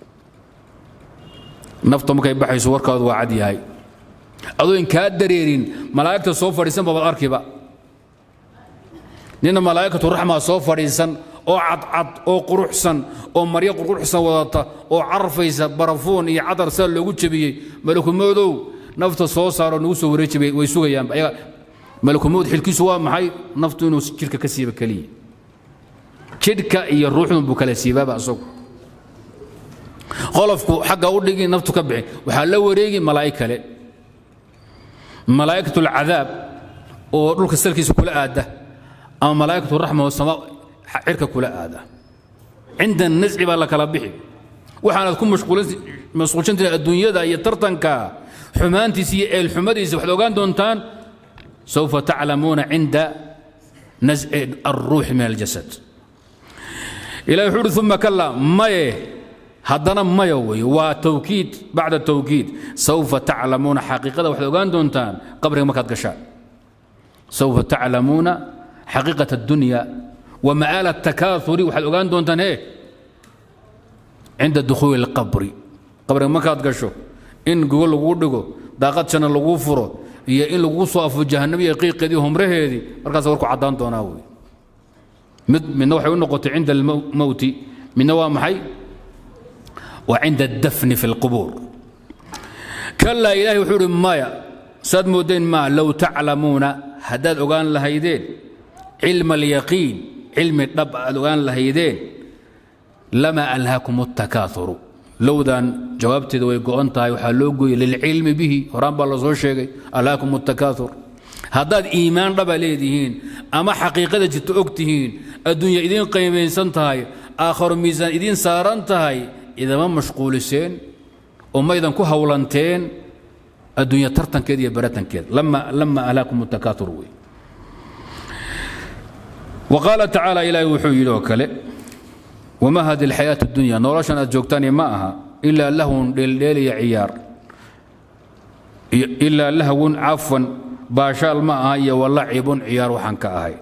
nafta markay baxayso warkaadu waa cad yahay adoon kaa dareerin malaa'igta soo fadhiisan babaad arkiba nina malaa'ikatu raxmaa soo fadhiisan oo cadcad oo quruxsan oo maryo quruxsan wadata oo carfaysa barafuun iyo cadar saa loogu jebiyey malakumoodow nafta soo saaroo nagu soo wareejibay way sugayaan malakumood xilkiisu waa maxay naftu inuu jidhka ka siiba keliya jidhka iyo ruuxdun buu kala siibaaba asagu qolofku xagga u dhigi naftu ka bixi waxaa la wareegi malaa'ig kale malaa'ikatu alcadaab oo dhulka salkiisa kula aada ama malaa'ikatu raxma oo sama cirka kula aada cinda nasci baa la kala bixi waxaanaad ku mashquulsantihin adduunyada iyo tartanka xumaantiisa iyo eelxumadiisa waxaad ogaan doontaan sawfa taclamuuna cinda nasci alruuxi min aljasad ilahi wuxuu uhi uma kala maye haddana maya wey waa tawkiid bacda tawkiid sawfa taclamuuna xaqiiqada waxaad ogaan doontaan qabriga markaad gashaan sawfa taclamuuna xaqiiqat addunya wa ma'aala atakaahuri waxaad ogaan doontaan he cinda dukhuuli alqabri qabriga markaad gasho in gogo laguu dhigo daaqad janna laguu furo iyo in laguu soo afo jahannamiya qiiqeedii humraheedii markaas warku caddaan doonaa wey mid midna waxay u noqotay cinda almowti midna waa maxay وعند الدفن في القبور كلا إلهي وحور مايا ساد مودين ما لو تعلمون هداد أغان لهيدين علم اليقين علم الرب أغان لهيدين لما ألهاكم التكاثر لو دان جوابت ذو يقول تاي وحلوغي للعلم به ورام بالله زو شيغي ألهاكم التكاثر هداد إيمان رب ليدهين أما حقيقة جت أكتهين الدنيا إذين قيمين سنتهاي آخر ميزان إذين سارنتهاي idama mashquuliseen oo maydan ku hawlanteen adduunya tartankeeda iyo baratankeeda lama lama ahlaakum takaatur wey وقال تعالى إلهي وحو يلو كله وما هذه الحياة الدنيا نورشان أجوكتاني ما أها إلا لهو ليل عيار إلا لهو عفوا باشال ما هي ولعب عيار وحنك أهي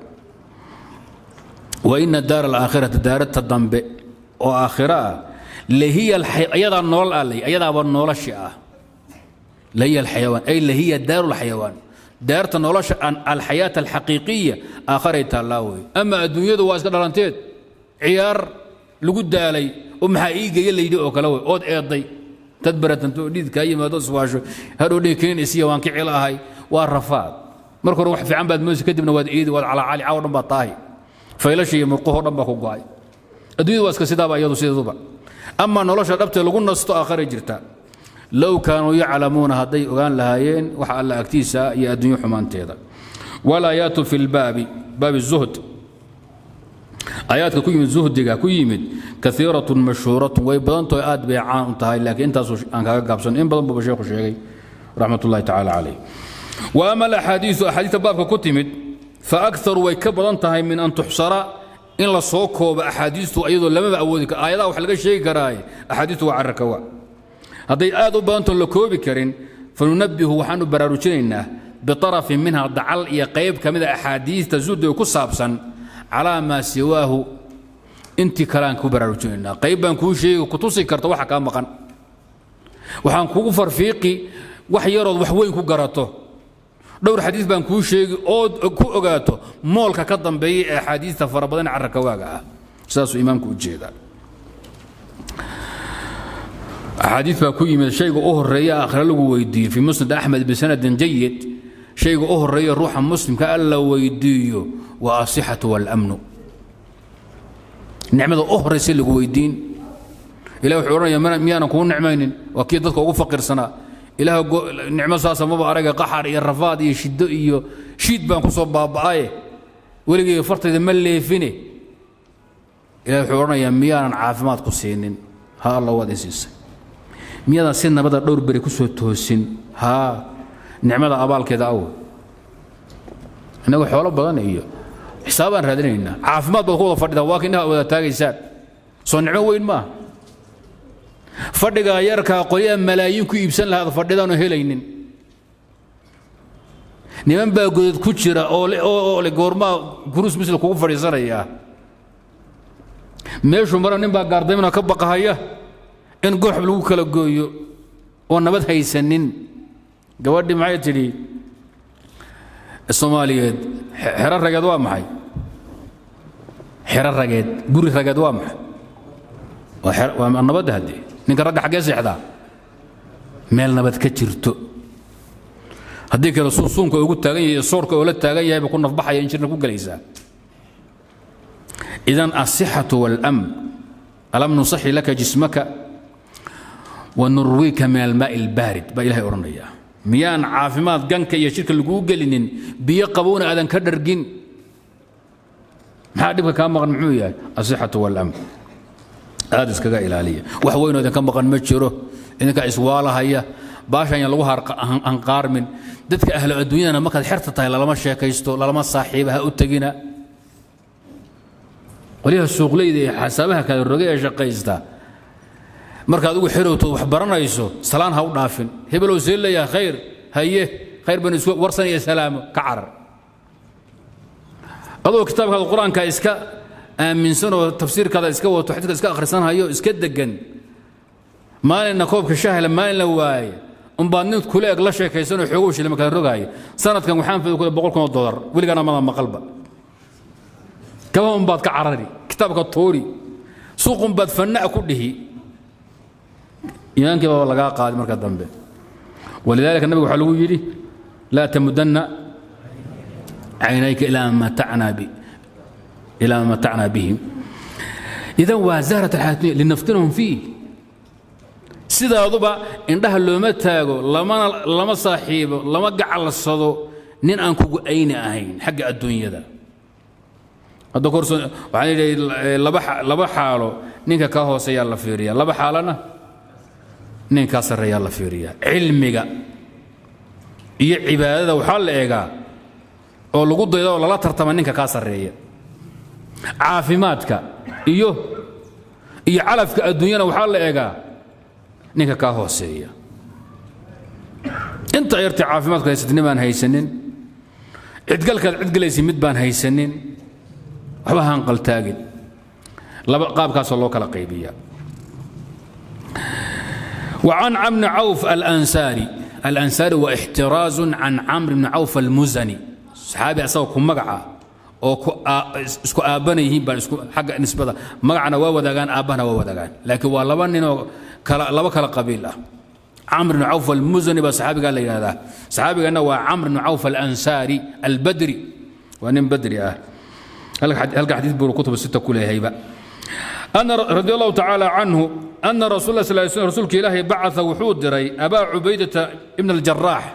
وإن الدار الآخرة دار التضنب وآخرة لهي الحي... أيضا نول علي أيضا أبو النولش آه لهي الحيوان أي لهي دار الحيوان دار النولش عن الحياة الحقيقية آخرت الله أما الدنيا دو واسكت لانتيت عيار لقد علي أم حقيقة يلي يدعو كلاوي أود إيضي تدبرت أنتو ديد كاي ما دوس واشو هادو دي كين إسيا وانك علاهاي والرفاد مركو روح في عمباد موسى كدبنا واد إيد واد على علي عاور نبا طاهي فيلاشي مرقوه نبا كوغاي الدنيا واسكت سيدابا يدو سيدابا ama nolosha dhabtee lagu nasto aakharay jirta low kaanuu yaclamuuna hadday ogaan lahaayeen waxa alla agtiisa iyo adduunyo xumaanteeda walaayaatu fi lbaabi baabi zuhd aayaadka ku yimid zuhdiga ku yimid kaiiratun mashhuuratun way badantaho aad bay caan u tahay laakiin intaasu aan kaga gaabsan in badan buuba sheekhu sheegay raxmat ullahi tacaala calayh wa ama alaxaadiisu axaadiista baabka ku timid fa akharu way ka badan tahay min an tuxsara in la soo koobo axaadiistu iyadoo lamaba awoodi karo aayadaha wax laga sheegi karaaye axaadiistu waa carraka waa hadday aad u badantoon la koobi karin fanunabbihu waxaanu baraarujinaynaa biarafin minha dacal iyo qayb ka mida axaadiista zuhdiga ku saabsan calaa maa siwaahu intii kaleaan ku baraarujinaynaa qayb baan kuu sheegi ku tusi karta waxa kaa maqan waxaan kugu farfiiqi wax yarood wax weyn ku garato dhowr xadiis baan kuu sheegi ood ku ogaato moolka ka dambeeya ee axaadiista fara badan carraka waaga ah saasuu imaamku u jeedaa axaadiis baa ku yimid shayga u horeeya aakhira lagu weydiiyo fii musnad axmed bisanadin jayid shayga u horeeya ruuxa muslimka alla weydiiyo waa asixatu waalamnu nicmada u horeysa lagu weydiin ilah wuxuu odhanaya miyaanan kuu nicmaynin waa kii dadka ugu faqiirsanaa ilaah nicmo saasa maba araga qaxar iyo rafaad iyo shiddo iyo shiid baan ku soo baaba'aye weligayga fartayda ma leefine ilaah wuxuu odhanayaa miyaanan caafimaad ku siinin ha alla waad i siisay miyaadan si nabada dhowr beri ku soo toosin haa nicmada abaalkeeda aw innagu xoolo badan iyo xisaabaan raadinaynaa caafimaad baad ku wada fadhidaan waa ka indhaha wada taagaysaan soo nicmo weyn maaha fadhigaa yarkaa qolyaha malaayiin ku iibsan lahaad fadhidaanu helaynin niman baa godad ku jira oo le goormaa guruus misl kugu fadhiisanayaa meeshuu mara nin baa gaardaymna ka baqahaya in gooxb lagu kala gooyo oo nabad haysanin gabadhii maxay tidhi soomaaliyeed xero rageed waa maxay xero rageed guri rageed waa maxay waa nabadda haddee ninka ragga xaggee seexdaa meel nabad ka jirto haddii kale suunka ugu taagan yahay soorka oo la taagan yahay ba ku nafbaxaya in jirna ku gelaysaa idan asixatu waاlamn alam nusaxi laka jismaka wanurwiika min almaaءi اlbaarid baa ilahay odhanaya miyaan caafimaad ganka iyo shirka laguu gelinin biyo qabowna aadan ka dhargin maxaa dhibka kaa maqan muxuu yahay asixatu waاlamn aad iskaga ilaaliya wax weynoo idinka maqan ma jiro idinkaa iswaalahaya baashan yaan lagu hanqaarmin dadka ahlo adduunyadana markaad xerta tahay lalama sheekaysto lalama saaxiiba ha u tegina qolyaha suuqleyda ee xasaabaha kale roge ee shaqaysta markaad ugu xirowto wax baranayso salaan ha u dhaafin hebelow see leeyaha khayr haye khayr banu isku warsanaya salaamo ka carar adoo kitaabkaada qur-aanka iska aaminsan oo tafsiirkaada iska wato xadiiska iska akhrisanhayo iska degan maalinna koobka shahla maalin la waaye umbaad nin kule eg la sheekaysanoo xoogow shilima kala rogaaya sanadkan waxaan fida kule boqol kun oo dolar weligana mada maqalba kaba umbaad ka carari kitaabka tuuri suuqunbaad fanna'a ku dhihi iimaankii baa lagaa qaaday marka dambe walidaalika nabiga waxaa lagu yidhi laa tamudanna caynayka ilaa ma matacnaa bi ilaa ma matacnaa bihim idan waa zahrat alxayaatuniya linaftinahum fiih sidaaduba indhaha looma taago lamana lama saaxiibo lama gacalsado nin aan kugu ayni ahayn xagga adduunyada hadda korso waxaan yidhi laba laba xaalo ninka kaa hooseeyaa la fiiriya laba xaalana nin kaa sarreeyaa la fiiriya cilmiga iyo cibaadada waxaa la eegaa oo lagu dayda oo lala tartama ninka kaa sarreeya caafimaadka iyo iyo calafka adduunyana waxaa la eegaa ninka kaa hooseeya inta yartay caafimaadku haysatay nin baan haysanin cidgalkaad cidgalaysa mid baan haysanin waxba hanqaltaagin laba qaabkaasoo loo kala qaybiyaa وعن عمرو بن عوف الأنساري الأنساري واحتراز عن عمرو بن عوف المزني صحابي أسوأ كم مقعة oo isku aabbana yihiin baan isku xagga nisbada magacana waa wadaagaan aabbahana waa wadaagaan laakiin waa laba ninoo kala laba kala qabiil ah camr bn cawf almuzani baa saxaabigaa la yidhahdaa saxaabiganna waa camr bn cawf alansaari albadri waa nin badri ah halka xadiid buu kutuba sita ku leehayba أن رضي الله تعالى عنه أن رسول الله صلى الله عليه وسلم رسولك إلهي بعث وحود دري أبا عبيدة ابن الجراح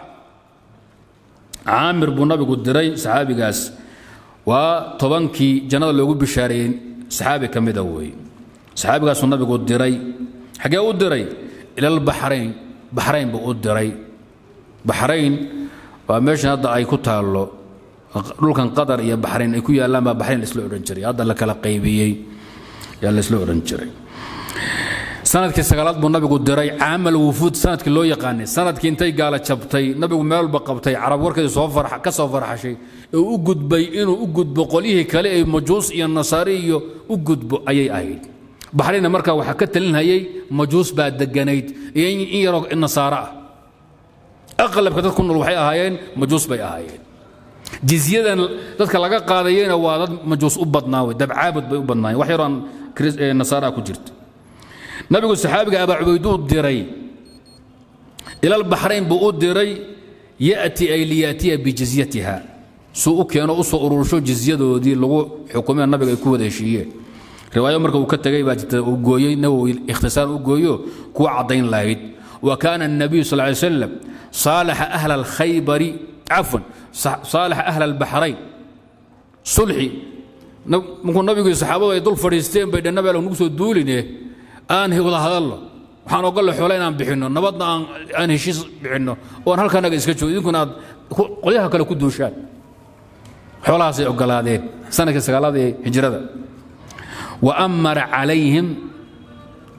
عامر بن نبي دري صحابي قاس waa tobankii jannada loogu bishaareeyey saxaabi ka mida weeye saxaabigaasuu nabigu diray xaggee u diray ilalbaxrayn baxrayn buu u diray baxrayn waa meeshan hadda ay ku taallo dhulkan qatar iyo baxrayn ay ku yaallaan baa baxrayn laisla odhan jiray hadda la kala qaybiyey yaa laisla odhan jiray sanadkii sagaalaad buu nabigu diray caamal wufuud sanadkii loo yaqaanay sanadkii intay gaala jabtay nabigu meel walba qabtay carab warkeedii soo ka soo farxashay ee u gudbay inuu u gudbo qolyihii kale ee majuus iyo nasaari iyo u gudbo ayay ahayd baxrayna markaa waxaa ka talinhayay majuus baa deganayd iyo in yaroo nasaaro ah aqlabka dad ku nool waxay ahaayeen majuus bay ahaayeen jizyadan dadka laga qaadayena waa dad majuus u badnaa wey dabcaabud bay u badnaayeen wax yaroo nasaara ku jirta nabigu saxaabiga abaa cubayduu diray ilal baxrayn buu u diray ya'ti ay liyaatiya bijizyatiha suu u keeno u soo urursho jizyadoodii lagu xukumee nabiga ay ku wada heshiiyeen riwaayo marka uu ka tegay baa jirta uu gooyey nawowi ikhtisaar u gooyo kuwa caddayn lahayd wa kaana الnabiyu sal ly slam saalaxa ahla alkhaybari cafwan saalaxa ahla albaxrayn sulxi markuu nabigu saxaabadu ay dul fadhiisteen bay dhannabe nagu soo duuline aan wada hadalno waxaan ogolle xoole inaan bixinno nabadna aan heshiis bixinno oon halkanaga iska joogo idinkuna aad qolyaha kale ku duushaan xoolahaasay ogolaadeen sanadkii sagaalaad ee hijrada wa amara calayhim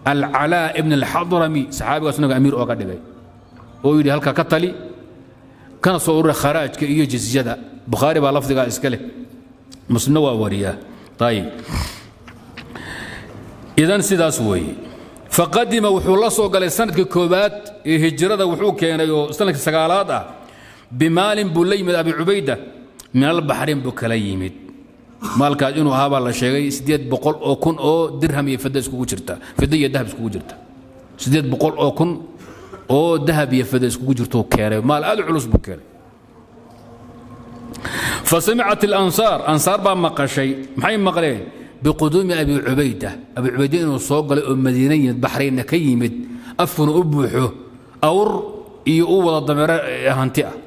alcalaa ibn alxadrami saxaabigaas naga amiir ooga dhigay oo yidhi halka ka tali kana soo urura kharaajka iyo jizyada bukhaari baa lafdigaa iska leh muslimna waa wariyaa ayib idan sidaas weeye faqadima wuxuu la soo galay sanadkii koobaad ee hijrada wuxuu keenay oo sanadkii sagaalaad ah bimaalin buu la yimid abi cubayda min albaxrin buu kala yimid maalkaas inuu ahaa baa la sheegay siddeed boqol oo kun oo dirham iyo fidda iskugu jirta fidda iyo dahab iskugu jirta siddeed boqol oo kun oo dahab iyo fidda iskugu jirtuu keenay maal aad u culus buu keenay fasamicat alansaar ansaar baa maqashay maxay maqleen biquduumi abi cubayda abi cubayda inuu soo galay oo madiina yimid baxraynna ka yimid afkuna u buuxo awr iyo u wada dameero hanti ah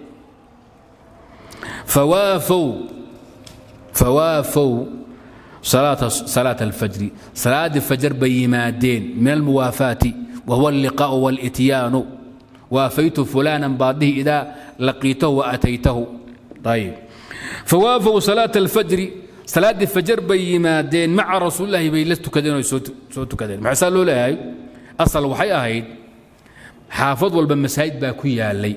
fawaafow fawaafow salaata alfajri salaaddii fajar bay yimaadeen min almuwaafaati wahuwa alliqaa'u walityaanu waafaytu fulaanan baadihi idaa laqiitahu wa ataytahu ayib fawaafow salaata alfajri salaaddii fajar bay yimaadeen maca rasuulillahi bay la tukadeen oo soo tukadeen maxaa saa loo leeyahay asal waxay ahayd xaafad walba masaajid baa ku yaalay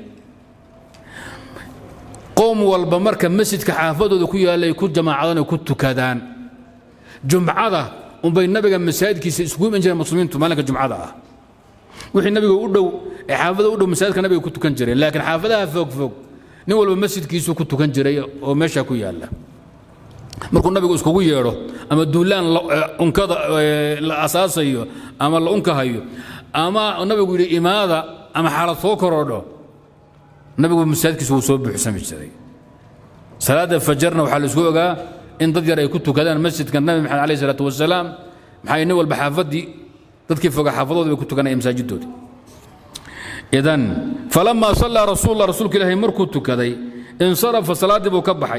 qoom walba marka masjidka xaafadooda ku yaallay ku jamaacadaan oo ku tukadaan jumcada unbay nabiga masaajidkiisa isugu iman jireen muslimiintu maalinka jumcada ah wixii nabiga u dhow ee xaafada u dhow masaajidka nabiga ku tukan jireen laakiin xaafadaha fogfog nin walba masjidkiisu ku tukan jiray oo meesha ku yaalla markuu nabigu iskugu yeedho ama duulaan unkada la asaasayo ama la unkahayo ama nabigu yidhi imaada ama xaalad soo korodho nabigu masaajidkiisu wuu soo buuxsami jiray salaadda fajarna waxaa la isku ogaa in dad yar ay ku tukadaan masjidka nabi maxamed alayh salaatu wasalaam maxaa nin walba xaafaddii dadkii foga xaafadooda bay ku tukanayeen masaajidoodii idan falamaa sallaa rasuulullah rasuulka ilaahay markuu tukaday insarafa salaaddii buu ka baxay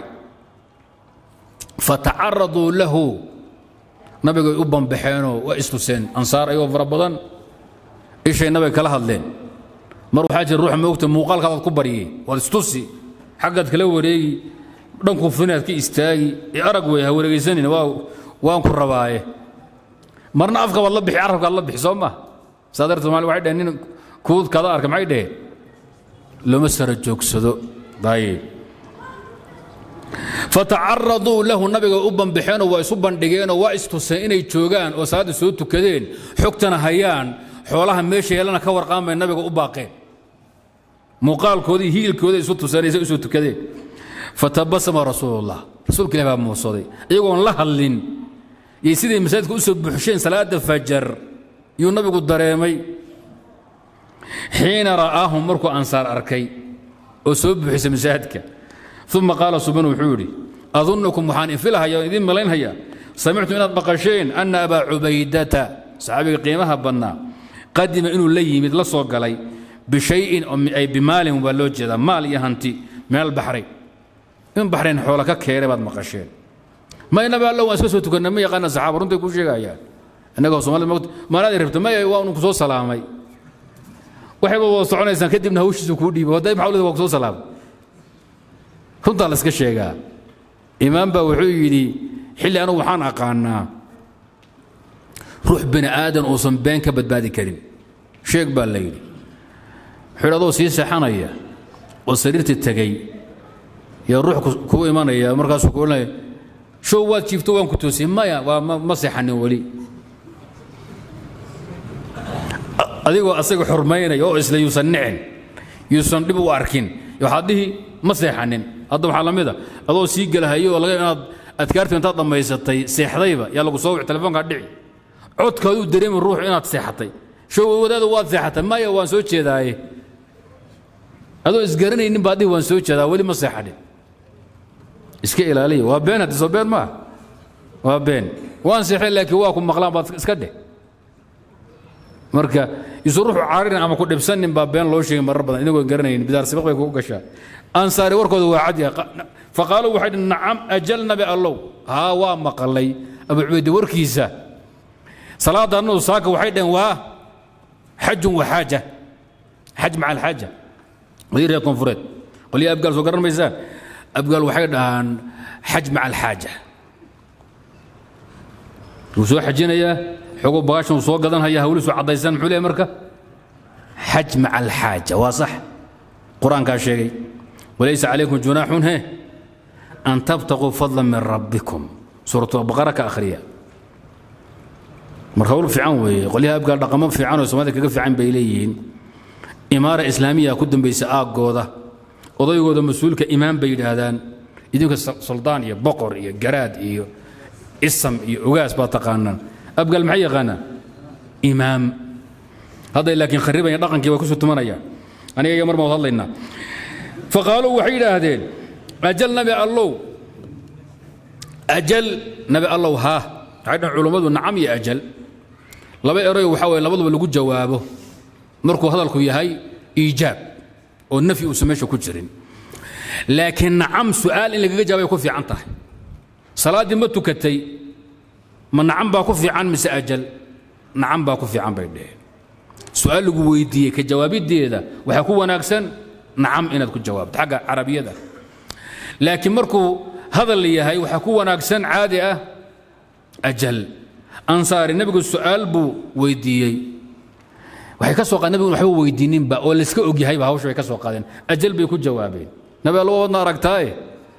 fatacaraduu lahu nabigay u bambaxeenoo waa istuseen ansaar ayagoo fara badan ishay nabiga kala hadleen mar waxaa jira ruuxa moogta muuqaalkaadaad ku baryay waad istusi xaggaad kala wareegi dhanku finaad ka istaagi ee arag wey ha wareegaysanin waa waan ku rabaaye marna afka baad la bixi carabkaad la bixi soo ma saa darteed somaali waxay dhaheen nin kuud kada arka maxay dhaheen looma sara joogsado dayib fatacaraduu lahu nabiga u bambaxeenoo waa isu bandhigeenoo waa istuseen inay joogaan oo salaadda soo tukadeen xogtana hayaan xoolaha meesha yeelana ka warqaamay nabiga u baaqeen muuqaalkoodii hiilkooda isu tuseenaysa isu tukadeen fatabasama rasuulullah rasuulka ilahi baa muusaday iyagoon la hadlin yay siday masaajidka u soo buuxsheen salaadda fajar yuu nabigu dareemay xiina ra'aahum markuu ansaar arkay oo soo buuxisay masaajidka uma qaala suban wuxuu yidhi adunnukum waxaan infilahaya oo idiin malaynhayaa samictu inaad maqasheen anna abaa cubaydata saxaabiga qiimaha badnaa qadima inuu la yimid la soo galay bishayin ay bimaalin baa loo jeedaa maal iyo hanti min albaxrayn in baxrayn xoola ka keenay baad maqasheen maynabi alla waan iska soo tukannay ma yaqaana saxaaba runtay kuu sheegayaan innagoo soomaalida moogta maalaadii rabta maya waa unku soo salaamay waxayba wada soconaysaan kadibna hawshiisu kuu dhiibay hadday maxaa ulida waa ku soo salaamay runtaa la iska sheegaa imaam baa wuxuu yidhi xilli anugu waxaan aqaanaa ruux bini aadan uusan been ka badbaadi karin sheeg baa la yidhi wuxuu adoo sii seexanaya oo sariirta tegey yaa ruux kuu imanaya markaasuu ku odhanaya show waad jiifto waan ku toosiyey maya waa ma seexanin weli adigoo asaga xurmaynaya oo isla yuusan nicin yuusan dhib u arkin waxaad dhihi ma seexanin hadda waxaa la mid a adoo sii gelahayo oo laga inaad adkaarta intaad dhammaysatay seexdayba yaa lagu soo wici telefoonkaa dhici codkaaduu dareemi ruuxu inaad seexatay show wadaada waad seexatay maya waan soo jeedaaye adoo isgaranaynin baad dhihi waan soo jeedaa weli ma seexanin iska ilaaliya waa been haddi soo been maaha waa been waan seexay laakiin waa ku maqlaan baad iska dheh marka isu ruuxu cararin ama ku dhibsanin baa been loo sheegay marar badan inagoo garanaynin bidaar sibaq bay kugu gashaa ansaari warkooda waa cad yahay faqaaluu waxay dhi nacam ajal nabi allow haa waa maqalay abu cubayde warkiisa salaada annadu saaka waxay dhaheen waa xajun wa xaaja xaj maca alxaaja wadii reer koonfureed qolyaha abgaal soo garan maysaan abgaal waxay dhahaan xaj maca alxaaja wuu soo xajinayaa xogoo bagaashan uu soo gadanhaya hawliisu caddaysan muxuu leeyahy marka xaj maca alxaaja waa sax qur-aankaa sheegay walaysa calaykum junaaxun he an tabtaquu fadla min rabbikum suuratulbaqara ka akhriya marka hawl fiican weeye qolyaha abgaal dhaqamo fiican oo soomaalida kaga fiican bay leeyihiin imaara islaamiya ku dambaysa aaggooda odaygooda mas-uulka imaam bay yidhaahdaan idinka suldaan iyo boqor iyo garaad iyo isam iyo ogaas baa taqaanaan abgaal maxay yaqaanaan imaam hadday laakiin kharibaya dhaqankii way kusoo tumanayaan aniga iyo mar baan hadlaynaa faqaaluu waxay yidhaahdeen ajal nabi allow ajal nabi allow haa waxay dhahan culummadu nacam iyo ajal laba erayo waxaa weye labaduba lagu jawaabo markuu hadalku yahay iijaab oo nafyi uusan meesha ku jirin laakiin nacam su'aal in lagaga jawaabay ku fiican tahay salaaddii ma tukatay ma nacam baa ku fiican mise ajal nacam baa ku fiican bay dheheen su'aal lagu weydiiyey ka jawaabiddeeda waxaa ku wanaagsan nacam inaad ku jawaabto xagga carabiyada laakiin markuu hadal yahay waxaa ku wanaagsan caadi ah ajal ansaari nebigu su'aal buu weydiiyey waxay ka soo nabigu waxba weydiininba oo layska og yahayba hawsha bay ka soo qaadeen ajal bay ku jawaabeen nabi allo wadna aragtaaye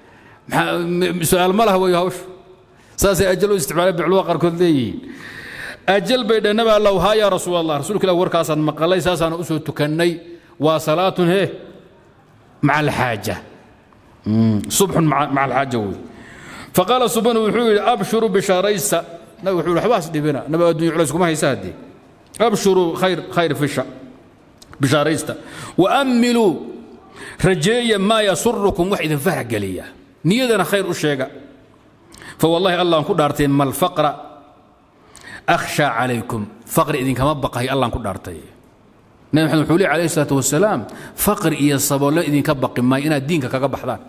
su'aal ma laha wey hawsha saasay ajal u isticmaaleen bicluwa qaarkood leeyihiin ajal bay dheh nabi allow haa yaa rasuul allah rasuulka ilah warkaasaan maqalay saasaan u soo tukannay waa salaatun he maca alxaaja subxun maca alxaaja wey faqaala subanu wuxuu yidhi abshuru bishaaraysa nabi wuxuu yidhi waxbaas dhibina nabi addunya culays kuma haysa haddee abshuruu khayr khayr fisha bishaaraysta waammiluu rajeeya maa yasurukum wax idin farax geliya niyadana khayr u sheega fawallahi allah ku dhaartay mal faqra akhshaa calaykum faqri idinkama baqahay allah ku dhaartay nabi maxamed wuxuu leey alayhi salaatu wasalaam faqri iyo saboollo idinka baqi maayo inaad diinka kaga baxdaan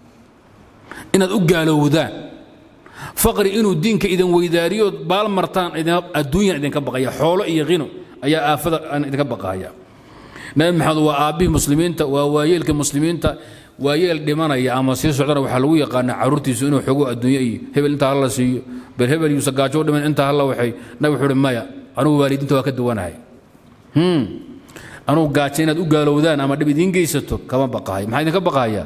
inaad u gaalowdaan faqri inuu diinka idin weydaariyo baal martaan adduunyan idinka baqaya xoolo iyo hino ayaa aafada aan idinka baqahaya nabi maxamed waa aabbihii muslimiinta waa waayeelka muslimiinta waayeel dhimanaya ama sii socdana waxaa lagu yaqaana caruurtiisu inuu xogo adduunye iyo hebel intaa hala siiyo bal hebel yuusa gaajo dhiman intaa hala waxay nabi wuxuu uhi maya anugu waalidiinta waa ka duwanahay anugu gaajo inaad u gaalowdaan ama dhib idiin geysato kama baqahay maxaa idinka baqahaya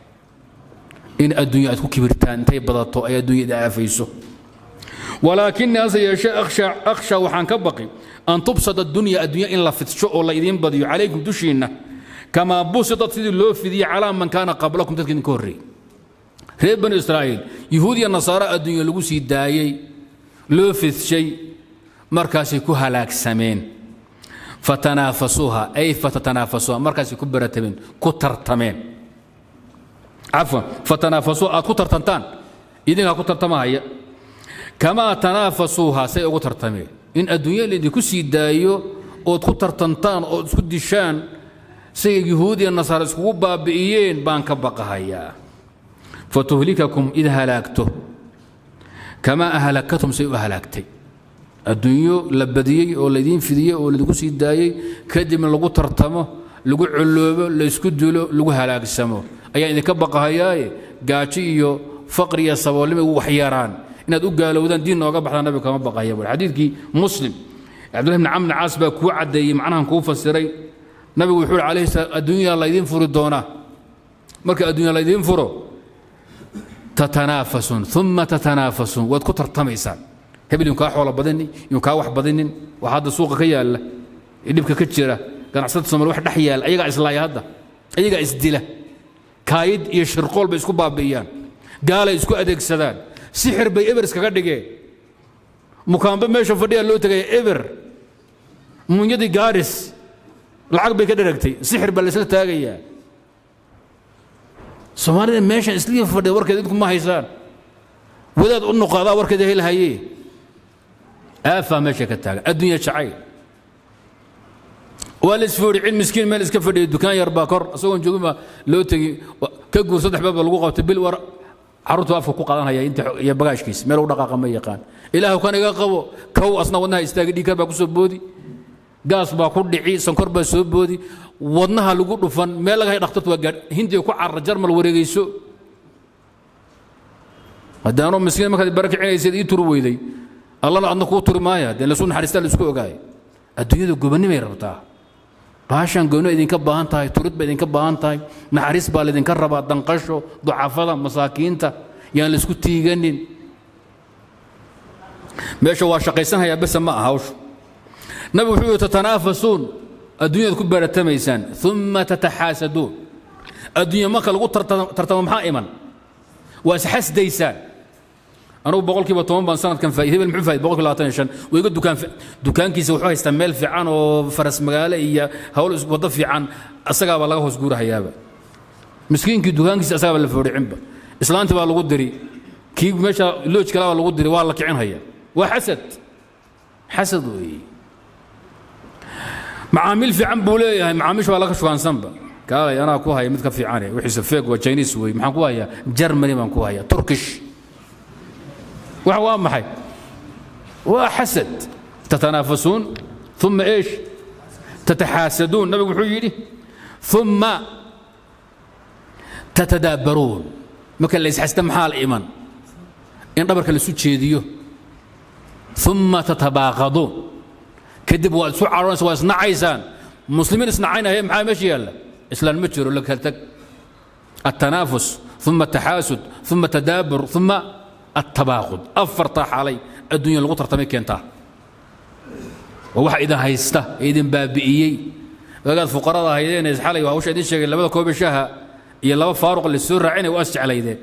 in adduunya aad ku kibirtaan intay badato ay adduunya idin aafayso walaakinii hase yeeshee akhsha waxaan ka baqi an tubsad addunya addunya in la fidsho oo la idiin badiyo calaykum dushiinna kamaa busidat sidii loo fidiyey calaa man kaana qablakum dadka idinka horreeyey reer banu israa'iil yuhuud iyo nasaaro adduunya lagu sii daayey loo fidshay markaasay ku halaagsameen fatanaafasuuha ay fatatanaafasuuha markaasay ku baratameen ku tartameen cafwan fatanaafasuu aad ku tartantaan idinkaa ku tartamahaya kamaa tanaafasuuha say ugu tartameen in adduunya laydinku sii daayo ood ku tartantaan ood isku dishaan say yuhuud iyo nasaara iskugu baabi'iyeen baan ka baqahayaa fatuhlikakum id halaagto kamaa ahlakatum say u halaagtay adduunyo la badiyey oo laydiin fidiyey oo laydinku sii daayey kadibna lagu tartamo lagu colloobo laysku dilo lagu halaagsamo ayaa idinka baqahayaaye gaajo iyo faqri iyo saboolnimo waxyaraan inaad u gaalowdaan diin nooga baxdaan nabiga kama baqahaya bui xadiidkii muslim cabdullahi bni camr caas baa kuu caddeeyey macnahan kuu fasiray nabigu wuxuu uhi calayhi salaam adduunyaa laydiin furi doonaa marka adduunya laydiin furo tatanaafasuun uma tatanaafasuun waad ku tartamaysaan hebel inu kaa xoolo badinin inu kaa wax badinin waxa hadda suuqa ka yaalla ee dhibka ka jira ganacsada soomaali wax dhex yaalla ayagaa islaaya hadda ayagaa isdila kaayid iyo shirqool bay isku baabi'iyaan gaalay isku adeegsadaan sixir bay eber iskaga dhigeen mukaambe meesha fadhiyaa loo tegaya eber munyadii gaaris lacag bay ka dheragtay sixir baa laysla taagayaa soomaalida meeshan islii fadhida warkeeda idinku ma haysaan wadaad u noqaadaa warkeeda helhayee aafaa meesha ka taagan adduunya jacayl waa la isfooricin miskiin meel iska fadhiya dukaan yar baa kor isagoon joogin baa loo tegi ka guur saddex beed baa lagu qabtay bil war carruurtu afka ku qaadanhaya inta iyo bagaashkiisa meel u dhaqaaqa ma yaqaan ilaahu kan iga qabo kow asna wadnaha istaagi dhiigkar baa ku soo boodi gaas baa ku dhici sankor baa soo boodi wadnaha lagu dhufan meel laga hay dhakhtartu waa gaadh hindiga ku carra jarmal wareegayso haddaanoo miskiin markaad barakicinayseed ii turi weyday allana adna kuu turi maaya dee lasuu naxariistaa la isku ogaay adduunyada gobannimay rabtaa baashaan goyno idinka baahan tahay turid ba idinka baahan tahay naxariis baa laydinka rabaa danqasho ducafada masaakiinta yaan laisku tiiganin meesha waa shaqaysanhayaa bese ma aha hawshu nabigu wuxuu yihi tatanaafasuun adduunyaad ku baratamaysaan uma tataxaasaduun adduunya marka lagu tartamo maxaa iman waa isxasdaysaan anugu boqolkiiba toban baan sanadkan faaid hebel muxuu faaid boqolkiiba labaatan iyo shan wayga dukaan dukaankiisa wuxuu haystaa meel fiican oo faras magaalo iyo hawl waddo fiican asagaabaa laga hoos guurahayaaba miskiinkii dukaankiisa asagaaba la foodhicinba islaantii baa lagu diri kii meesha looj kale baa lagu diri waa la kicin haya waa xasad xasad weeye macaamiil fiican buu leeyahay macaamiisha waa laga shugaansanba kaalay anaa ku haya mid ka fiicane wixiisa feeg waa chinese wey maxaan ku hayaa germany baan ku hayaa turkish wax waa maxay waa xasad tatanaafasuun uma eesh tataxaasaduun nabigu wuxuu yidhi uma tatadaabbaruun marka la isxasta maxaa la iman in dhabarka laisu jeediyo uma tatabaaqaduun kadib waad isu caroonaysa waa isnacaysaan muslimiin isnacaynaya maxaa meesha yaalla islaan ma jiro la kala tag التنافس ثم التحاسد ثم التدابر ثم التباغض أفرتا حالي الدنيا لغو ترتمي كينتا وواحد إذا هيستا إذن بابئيي وقال فقراء هيدين إزحالي وهوش إذن شيء لبدا كوب الشاها يلا فاروق اللي سور عيني وأسج على يدين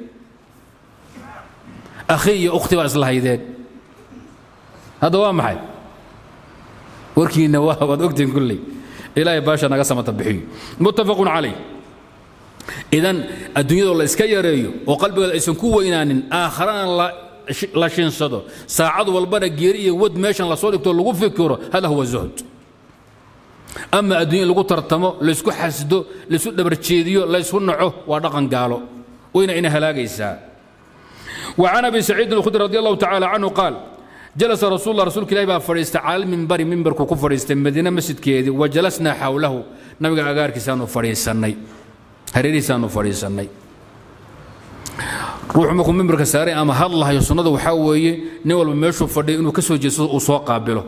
أخي أختي وأصلها يدين هذا هو محي وركي النواه وأكتن كلي إلهي باشا نقسم تبحي متفق عليه idan adduunyadoo la iska yareeyo oo qalbigooda aysan ku weynaanin aakharana la shinsado saacad walbana geeri iyo wad meeshan lasoo dhigto lagu fikiro hada huwa zuhd ama adduunya lagu tartamo laysku xasdo laysu dhabarjeediyo laysku naco waa dhaqan gaalo wayna ina halaagaysaa وعن ابي سعيد الخدري رضي الله تعالى عنه قال جلس رسول الله رسول الله فريست على المنبر منبر كو فريست مدينه مسجد كيدي وجلسنا حوله نبي اغار كيسانو فريسني hareerihiisaanu fadhiisannay ruuxu markuu mimbarka saaray ama hadlahayo sunnada waxaa weeye nin walba meeshuu fadhiyo inuu ka soo jeedsado uu soo qaabilo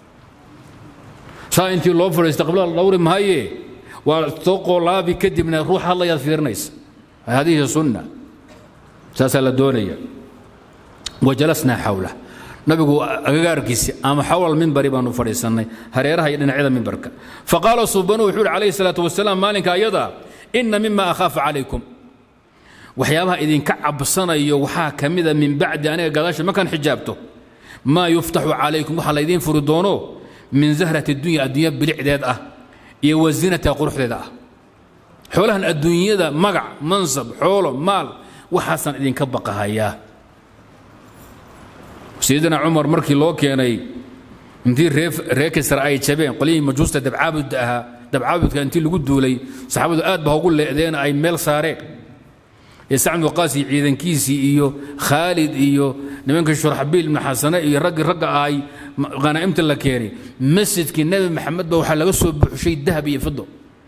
saa intii loo fadhiista qiblada dhawri maaye waa soo qoolaabi kadibna ruux hadlayaad fiirinaysa hadihi sunna saasaa la doonaya wajalasnaa xawlah nabigu agagaarkiisi ama xawla mimbari baanu fadhiisannay hareeraha iyo dhinacyada mimbarka faqaala subanu wuxuu yidhi calayhi salaatu wasalaam maalinka ayada ina mima akhaafu calaykum waxyaabaha idinka cabsanayo waxaa ka mida min bacdi aniga gadaasha markaan xijaabto maa yuftaxu calaykum waxaa laydiin furi doono min zahrati dunya adduunya bilicdeed ah iyo wazinata quruxdeeda ah xoolahan adduunyada magac mansab xoolo maal waxaasaan idinka baqahayaa sayidina cumar markii loo keenay intii ree kisra ay jabeen qolyihii majuusta dabcaabudda ahaa dabcaabudka intii lagu duulay saxaabadu aad ba ugu leedeen ay meel saareen ee sacd waqaasi ciidankiisii iyo khaalid iyo nimankii shurxabiil ibnu xasane iyo raggii ragga ahay khanaa'imta la keenay masjidkii nebi maxamed ba waxaa laga soo buuxshay dahab iyo fido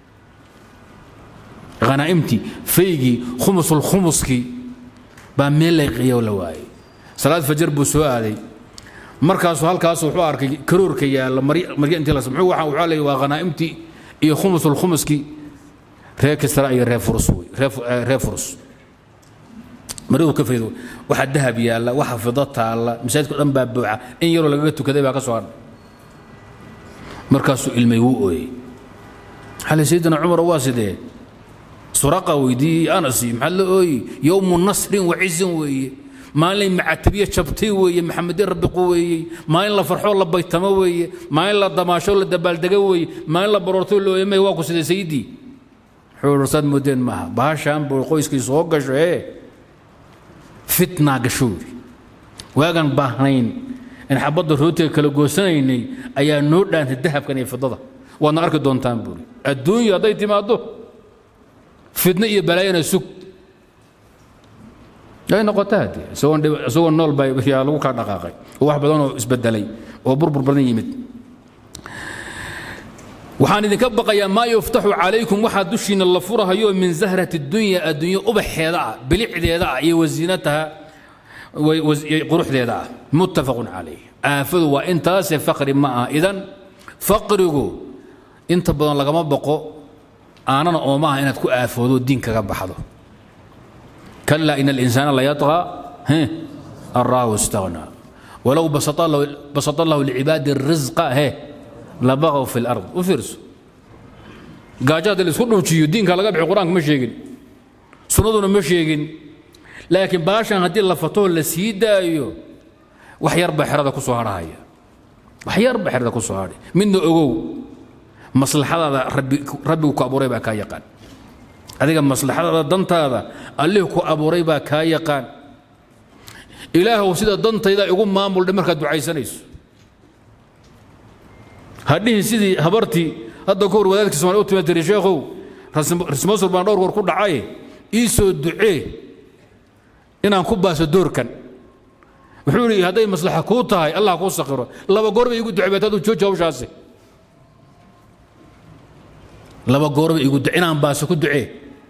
khanaa'imtii faygii khumusul khumuskii baa meel layqiyo la waayey salaad fajar buu soo aaday markaasuu halkaas wuxuu arkay karoorka yaalla marya intii la muxuu waxaa waxaa leeyahy waa khanaa'imtii iyo khumusul khumuskii reer kisra iyo reer furus wey reer furus maridu ka faydo waxa dahab yaalla waxa fido taalla masaajidka dhan baa buuxa in yaroo lagaga tukaday baa ka soo hadha markaasuu ilmay wuu ooyey xale sayidina cumar waa sidee suraqa weydiiyey anas maxaa la ooyi yowmu nasrin wa cizin weeye maalin macatabiye jabtay weeye maxamedin rabbi quweeyey maalin la farxoo la baytamo weeye maalin la damaasho la dabaaldego weeye maalin la baroorto la ooyamay waa ku siday sayidii wuxuu saad moodeen maaha baashaan buu qoyskii soo gasho ee fitnaa gasho yidhi waagaan baahnayn in xabadda rootiga kala goosanaynay ayaa noo dhaantay dahabkan iyo fidada waadna arki doontaan buuri adduunyu hadday timaaddo fitno iyo balaayana sug ay noqota haddii isagoo nool baa yaa lagu kala dhaqaaqay oo wax badan oo isbedelay oo burbur badan yimid waxaan idinka baqayaa maa yuftaxu calaykum waxaa dushiina la furahayo min zahrati dunya adduunyo ubaxeeda ah bilicdeeda ah iyo wasiinataha quruxdeeda ah muttafaqun calayh aafadu waa intaase faqri ma aha idan faqrigu inta badan lagama baqo aanana ooma ah inaad ku aafoodo diin kaga baxdo kalaa ina alinsaana layatqaa an raahu istaghnaa walow basata allahu licibaadi risqa he labaqow fi lard u fiirso gaajo haddii laisku dhuujiyo diinka laga bixi qur-aanka ma sheegin sunnaduna ma sheegin laakiin baashan haddii la fatoo la sii daayo wax yar baa xerada ku soo hadhahaya wax yar baa xerada ku soo hadhay midna ogow maslaxadaada rabbigu ku abuuray baa kaa yaqaan adiga maslaxadaada dantaada allihii ku abuuray baa kaa yaqaan ilaahow sida dantayda igu maamuldhe markaad ducaysanayso hadhihin sidii habartii hadda ka hor wadaadkii somalia u tima tiri sheekhow rismasur baan dhowr goor ku dhacay ii soo ducee inaan ku baaso doorkan wuxuu yidhi hadday maslaxa kuu tahay allah kuu sakhiro laba goor bay igu ducay baad haduu jooji hawshaasi laba goor bay igu ducay inaan baaso ku ducee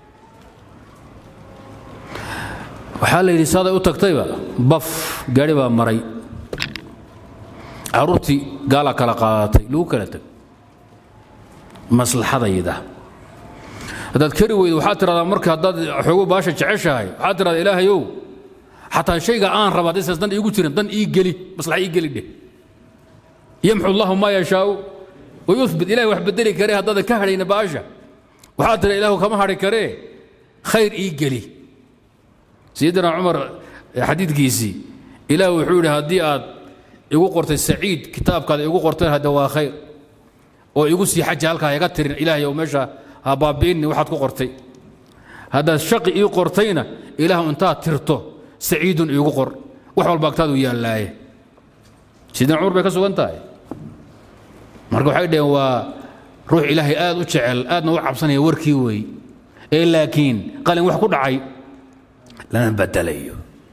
waxaa la yidhi saaday u tagtayba baf gaari baa maray carruurtii gaalaa kala qaadatay lagu kala teg maslaxadayda haddaad kari weydo waxaad tiradaa marka haddaad xoogo baasha jeceshahay waxaad tiradaa ilaahayow xataa shayga aan raba haddaysaas dan iigu jirin dan ii geli maslaxa ii geli dheh yamxu allahu maa yashaau wayuhbit ilahay wax bedeli karee haddaadan ka hadhayna baasha waxaad tira ilaahu kama hadhi karee khayr ii geli sayidina cumar xadiidkiisii ilaah wuxuu yidhi haddii aad igu qortay saciid kitaabkaada igu qorteen hadde waa khayr oo igu sii xaji halkaa iga tirin ilaahayow meesha ha baabi'inni waxaad ku qortay haddaad shaqi ii qortayna ilaahu intaad tirto saciidun iigu qor wax walba agtaadu yaallaaye sayidina cumar bay ka sugan tahay marka waxay dhaheen waa ruux ilaahay aad u jecel aadna u cabsanaya warkii weey ee laakiin qalin wax ku dhacay lama badalayo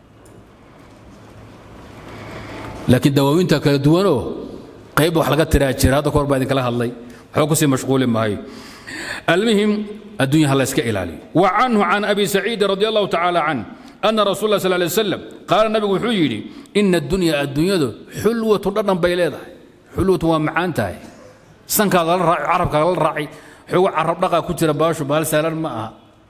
laakiin dawaawinta kala duwanoo qayb wax laga tiraa jira hadda kahor baa idinkala hadlay waxba kusii mashquuli maayo المهم الدنيا هلا اسك إلالي وعنه عن أبي سعيد رضي الله تعالى عنه أن رسول الله صلى الله عليه وسلم قال النبي وحيري إن الدنيا الدنيا دو حلوة تردن بيليدها حلوة ومعانتها سنك عرب قال الرعي حلوة عرب لقى كتير باشو بهال سالر معها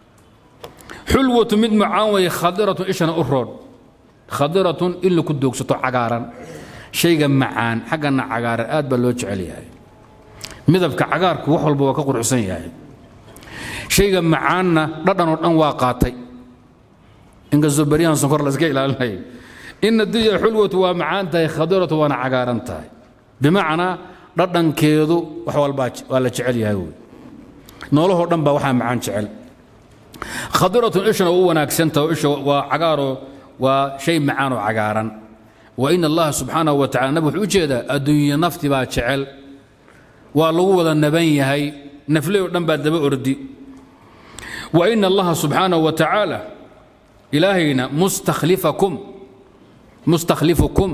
حلوة مد معاوية خضرة إيشنا أرون خضرة إلا كدوك ستو عقارا شيء معان حقنا عقارا آد بلوش عليها midabka cagaarku wax walba waa ka quruxsan yahay shayga macaanna dhadhan oo dhan waa qaatay inkastoo beryahan sonkor la iska ilaalinayo ina dunya xulwatu waa macaan tahay khadiratu waana cagaaran tahay bimacnaa dhadhankeedu wax walbaa waa la jecel yahay wey noolahoo dhan baa waxaa macaan jecel khadiratun ishana u wanaagsan tahay isha waa cagaaroo waa shay macaan oo cagaaran wa ina allaha subxaanahu wa tacala nabi wuxuu u jeedaa adduunya nafti baa jecel waa lagu wada naban yahay nafle oo dhan baa daba ordi wa ina allaha subxaanahu wa tacaala ilaahayna mustakhlifakum mustakhlifukum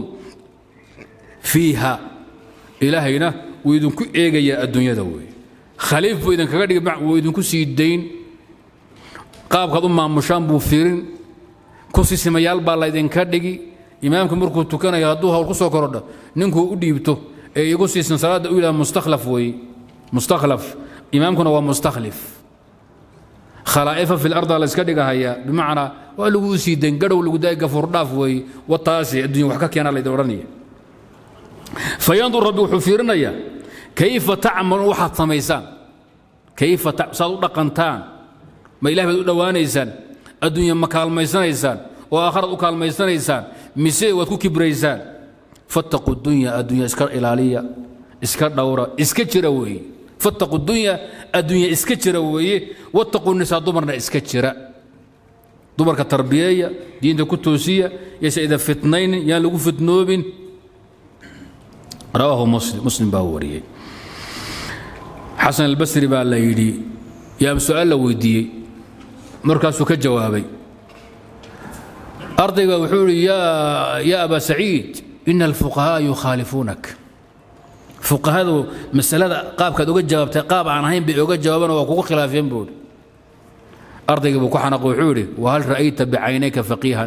fiiha ilaahayna wuu idinku eegayaa adduunyada wey khaliif buu idinkaga dhigi wuu idinku sii dayn qaabkaad u maamushaan buu firin kusisimayaal baa laydinka dhigi imaamka markuu tukanayo hadduu hawl ku soo korodho ninkuu u dhiibto ee igu siisan salaada u yidhaha mustakhlaf weeye mustakhlaf imaamkuna waa mustakhlif khalaa'ifa fi larda la iska dhigahayaa bimacnaa waa lagu sii dayn gadhow lagu daay gafuurdhaaf weeye wataasi adduunya wax ka keena laydin odhanaya fayandur rabbi wuxuu fiirinayaa kayfa tacmaluun waxaad samaysaan kayfa saad u dhaqantaan ma ilaah baad u dhowaanaysaan adduunya ma kaalmaysanaysaan oo aakharaad u kaalmaysanaysaan mise waad ku kibraysaan fattaquu dunya addunya iska ilaaliya iska dhowra iska jira weeye fattaquu dunya addunya iska jira weeye wattaquu nisaa dumarna iska jira dumarka tarbiyeeya diinta ku toosiya yaysa ida fitnaynin yaan lagu fitnoobin rawaahu muslim muslim baa wariyey xasan albasri baa la yidhi yaa su-aal la weydiiyey markaasuu ka jawaabay ardayga wuxuu yidhi yaa abaa saciid ina alfuqahaa yukhaalifuunak fuqahadu masalada qaabkaad uga jawaabtay qaab aan ahayn bay oga jawaabaan waa kugu khilaafeen buu idhi ardaygii buu ku xanaqo wuxuu yidhi wahal ra'ayta bicaynayka faqiihan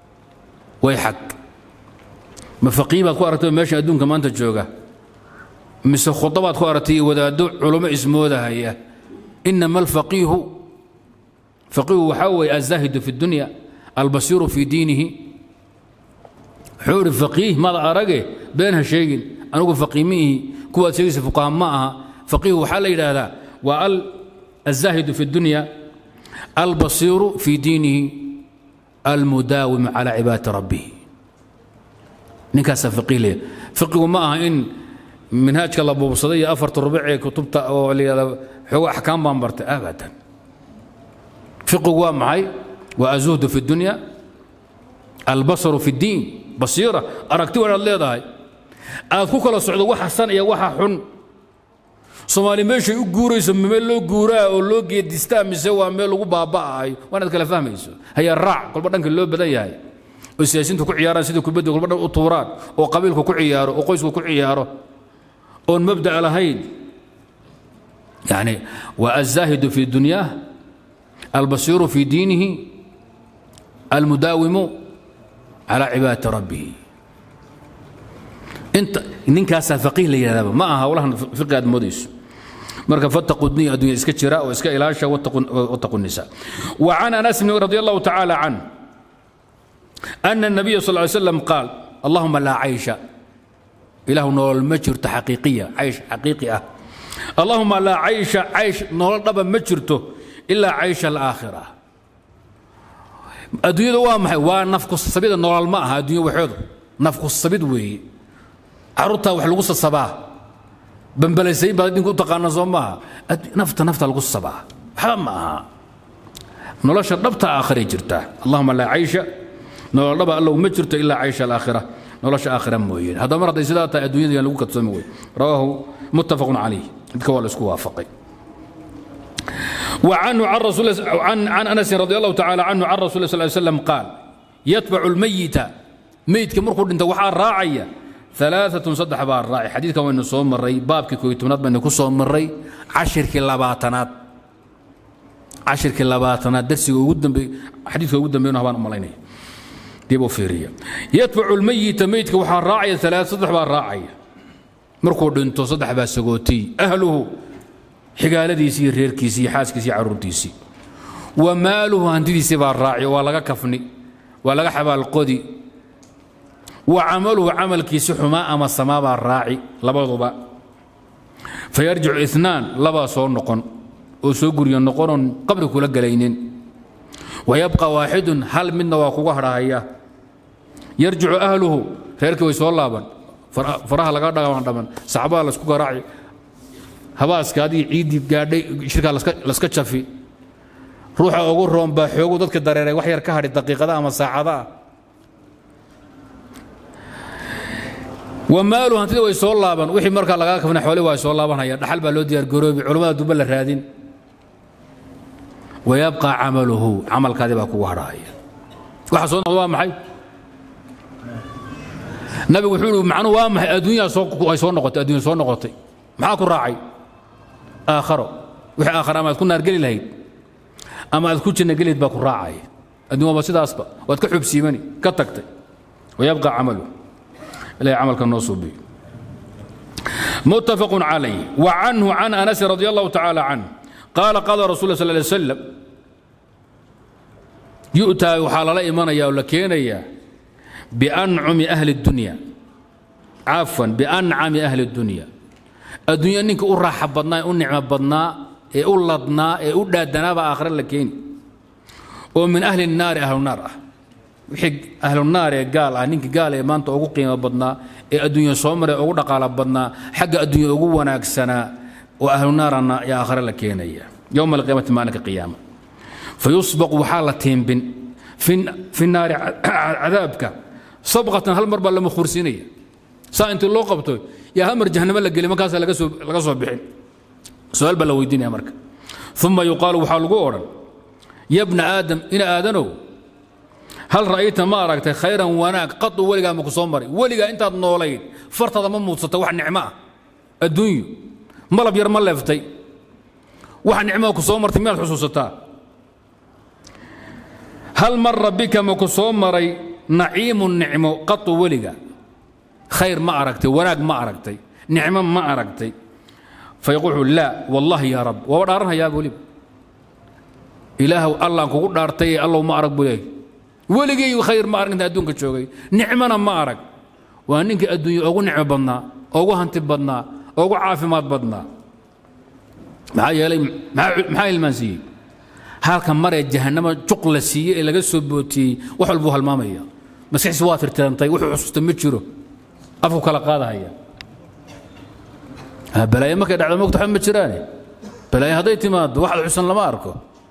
way xag ma faqiih baad ku aragtay meesha adduunka maanta jooga mise khudabaad ku aragtay iyo wadaaddo culummo ismoodahaya inama alfaqiihu faqiihu waxaa weeye azaahidu fi dunya albasiiru fi diinihi wuxuu idhi faqiih mada arage been ha sheegin anugu faqiih ma ihi kuwaad sheegaysa fuqaha ma aha faqiihu waxaa la yidhaahdaa waa al الزاهد في الدنيا البصير في دينه المداوم على عبادة ربه نكاس فقيه ليه فقه ما إن منهاج الله أبو بصدية أفرت الربع كتبت هو أحكام بامبرت أبدا فقه معي وأزهد في الدنيا البصر في الدين بصيرة أركتي وأنا اللي ضاي أذكوك الله سعود وحسن يا وحا حن soomaali meeshay u guurayso meel loo guuraa oo loo geedistaa mise waa meel lagu baaba'ayo waanaad kala fahmayso hayaa raac kolba dhanka loo badan yahay oo siyaasiintu ku ciyaaraan sidii kubadda kolba dhan u tuuraan oo qabiilku ku ciyaaro oo qoysku ku ciyaaro oon mabda'a lahayn yani waa azaahidu fi dunyaah albasiiru fi diinihi almudaawimu calaa cibaadati rabbihi inta ninkaasaa faqiih la yidhahdaba ma aha howlahan fiqi aad moodayso marka fattaquu dunya addunya iska jira oo iska ilaasha wattaqu nisa wa can anas bn radi allahu tacaala can ana الnabiya sal ly slam qaal allahuma laa caysha ilahu nolol ma jirto xaqiiqiya caysh xaqiiqi ah allahuma laa caysha caysh nolol dhaba ma jirto ilaa caysha alaakhira adduunyadu waa maxay waa nafku sabida nolol ma aha addunya waxoodu nafku sabid weeye caruurtaa wax lagu sasabaa bambalaysay baad idinku u taqaana soo maaha nafta nafta lagu sasabaa waxba ma aha nolosha dhabta aakhiray jirtaa allahuma laa caysha nolol dhaba allow ma jirto ilaa caysha alaakhira nolosha aakhira mooyeen haddaba mar hadday sidaa tahay adduunyada yaan lagu kadsoomi wey rawaahu muttafaqun calayh midka waa la isku waafaqay وعنه عن رسول عن عن انس رضي الله تعالى عنه عن رسول الله صلى الله عليه وسلم قال يتبع الميت ميت كمركو انت وحا راعيه ثلاثة صدح بار راعي حديث كمان صوم مري باب كي تمنات بين كوسوم مري عشر كلاباتنات عشر كلاباتنات درسي ودن بي حديث ودن بينه هبان اماليني ديبو فيريا يتبع الميت ميت وحا راعي ثلاث صدح بار راعي مركو دنتو صدح با سغوتي اهله حقالديسي ريركيسي حاسكيسي عرورتيسي وماله هنديسي بار راعي ولا كفني ولا حبال قدي وعمله عمل كيس حما أما السماء الراعي لبضبا فيرجع اثنان لبا صور نقن وسوقر ينقرن قبل كل قلينين ويبقى واحد هل منا وقوه راهية يرجع أهله خيرك ويسول لابن فراها لقى دغان دمن صعبا لسكو راعي habaaska adii ciidii gaadhay shirkaa laska jafi ruuxa ugu roon baa xoogu dadka dareeray wax yar ka hadhi daqiiqada ama saacada ah wamaalu hantida way soo laaban wixii markaa lagaa kafna xooli waa soo laabanhaya dhaxal baa loo diyaar garoobi culammada duba la raadin wayabqa camaluhu camalkaadii baa kugu hadhaaya waxa soo noqda waa maxay nabigu wuxuu ihi macnuhu waa maxay adduunyaa soo ay soo noqotay adduunya soo noqotay maxaa ku raacay aakharo wixii aakhara ama aad ku naargeli lahayd ama aad ku janna gelihayd baa ku raacaya adduun waaba sidaasba waad ka xubsiimani ka tagtay wayabqa camaluhu إلى عمل النصوبي متفق عليه وعنه عن أنس رضي الله تعالى عنه قال قال رسول الله صلى الله عليه وسلم يؤتى وحال لا إيمان يا ولا يا بأنعم أهل الدنيا عفوا بأنعم أهل الدنيا الدنيا إنك أرحب بدنا أنعم بدنا أولدنا أولدنا بآخر لكين ومن أهل النار أهل النار wixii ahlunaar ee gaal ah ninkii gaal ee maanta ugu qiimo badnaa ee adduunya soo maray ugu dhaqaalo badnaa xagga adduunya ugu wanaagsanaa oo ahlunaarana yaa aakhare la keenaya yowma alqiyaamati maalinka qiyaama fayusbaq waxaa la tiimbin fi naari cadaabka sabqatan hal mar baa lama khursinaya saa intii loo qabto yaa hal mar jahannamo la geli markaasa laga soo bixin su-aal baa la weydiinaya marka uma yuqaalu waxaa lagu odhan ya bna aadam ina aadanow hal ra'ayta ma aragtay khayran wanaag qadu weligaa ma ku soo maray weligaa intaad noolayd fartaada ma muudsata wax nicmo ah adduunyo malab yar ma leeftay wax nicmoa ku soo martay miyaad xusuusataa hal mara bika ma ku soo maray naciimu nicmo qadu weliga khayr ma aragtay wanaag ma aragtay nicmo ma aragtay fayaquul wuxuu laa wallahi yaa rab waaba dhaaranhayaa weliba ilaahow allaan kugu dhaartay ee allow ma arag buu leeyahy weligay khayr ma arag inta adduunka joogay nicmona ma arag waa ninkii adduunya ugu nicmo badnaa ugu hanti badnaa ugu caafimaad badnaa maxaa yeelay maxaa ilmaansiiyey halka maree jahannama juq la siiyey ee laga soo bootiyey wax walbuu halmaamaya maskaxdiisi waa tirtirantay wuxuu xusuusta ma jiro afku kala qaadahaya balaayo markay dhacdo mogta waxba ma jiraane balaayo hadday timaado waxaad xusan lama arko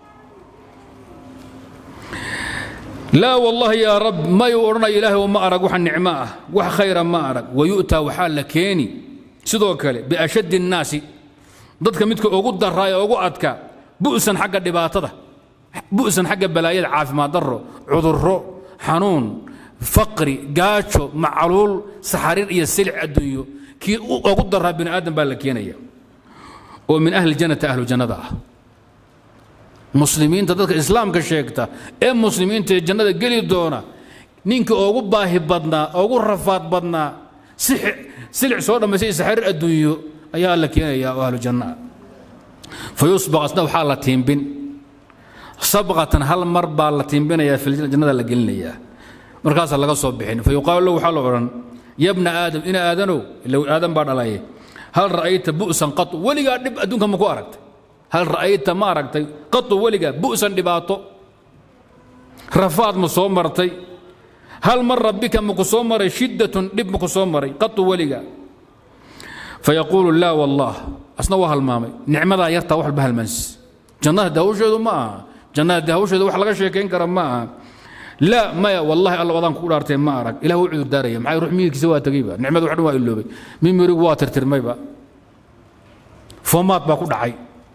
laa wallaahi yaa rab mayuu odhanaya ilaahay oo ma arag wax nicmo ah wax khayra ma arag wayu'taa waxaa la keeni sidoo kale biashaddi الnaasi dadka midka ugu daraa ee ugu adka bu'san xagga dhibaatada bu'san xagga balaayada caafimaad darro cudurro xanuun faqri gaajo macluul saxariir iyo silic adduunyo kii ugu daraa bini aadam baa la keenaya oo min ahli jannati ahlu jannada ah muslimiinta dadka islaamka sheegta ee muslimiinta ee jannada geli doona ninka ugu baahi badnaa ugu rafaad badnaa silic soo dhammaystay saxariir adduunyo ayaa la keenaya oo ahlu janna ah fayusbaq asna waxaa la tiimbin sabqatan hal mar baa la tiimbinayaa jannada la gelinayaa markaasaa laga soo bixin fayuqaalu lahu waxaa la odhan yabna aadam ina aadanow ila aadan baa dhalaye hal ra'ayta bu'san qatu weligaa dhib adduunka ma ku aragtay hal ra'ayta ma aragtay qatu weligaa bu'san dhibaato rafaad ma soo martay hal mara bika maku soo maray shiddatun dhib maku soo maray qatu weligaa fayaquulu laa wallah asna waa halmaamay nicmadaa yartaa wax walba halmaansis jannada de hawsheedu ma aha jannada de hawsheedu wax laga sheekayn kara ma aha laa maya wallahi alla wadaan kugu dhaartee ma arag ilah u cudur daaraya maxay ruux miyirkiisa waa tegeyba nicmada wax dhan waa iloobay mimirigu waa tirtirmayba foomaad baa ku dhacay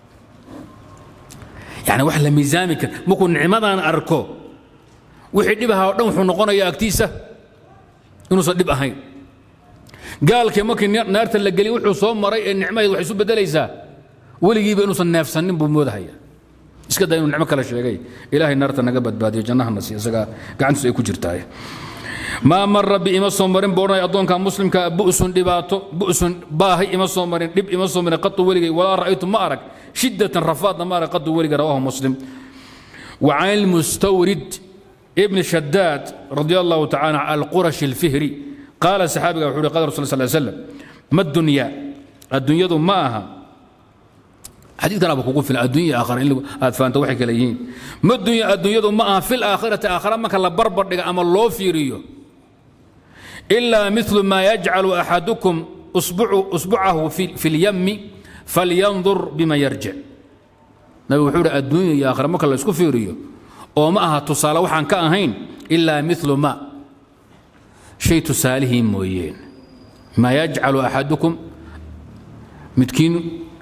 yani wax la miisaami kara markuu nicmadan arko wixii dhib ahaa o dhan wuxuu noqonayaa agtiisa inuusan dhib ahayn gaalkii markii naarta la geliy wuxuu soo maray ee nicmaheed waxay isu beddelaysaa weligiiba inuusan neefsannin buu moodahaya iska daa inuu nicmo kale sheegay ilaahay naarta naga badbaadiyo jannahana siiyo isagaa gacantiisu ay ku jirtaay maa mara bi ima soo marin buu odhanaya addoonka muslimka bu'sun dhibaato bu'sun baahi ima soo marin dhib ima soo marin qatu weligay walaa ra'aytu ma arag shiddatan rafaadna ma arag qatu weligay rawaahu muslim وعن المستورد ابن شداد رضي الله تعالى عن القرش الفهري قال صحابي وحوري قال رسول الله صلى الله عليه وسلم ما الدنيا الدنيا معها حديث كان ابو في الدنيا اخر اللي فانت وحي كليين ما الدنيا الدنيا معها في الاخره اخر ما كان بربر اما لو فيريو الا مثل ما يجعل احدكم اصبع اصبعه في في اليم فلينظر بما يرجع نبي وحوري الدنيا اخر ما كان اسكو فيريو oo ma aha tusaale waxaan ka ahayn ilaa milu ma shay tusaalihii mooyeen maa yajcalu axadukum midkiin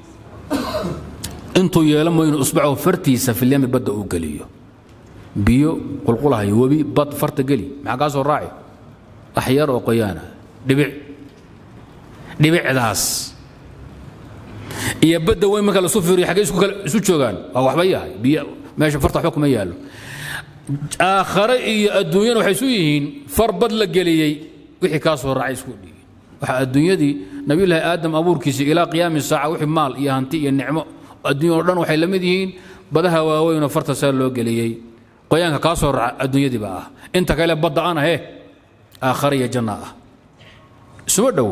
intuu yeelo mooy inuu usbacahu fartiisa filyami badda uu geliyo biyo qulqulahayo webi bad farta geli maxaa kaa soo raaci wax yar oo qoyaana dhibic dhibicdaas iyo badda weyn marka lasu fiiriyo xaggee isu joogaan waa waxba yahay biyo meesha farta waxba kuma yaallo aakhare iyo adduunyana waxay isu yihiin far bad la geliyey wixii kaa soo raacay isku dhigi waxa adduunyadii nabiyullaahi aadam abuurkiisii ilaa qiyaami saaca wixii maal iyo hanti iyo nicmo adduunya oo dhan waxay la mid yihiin badaha waaweyn oo farta saa loo geliyey qoyaanka kaa soo raaca adduunyadii baa ah inta kale badda ana he aakhare iyo janna ah isuma dhowo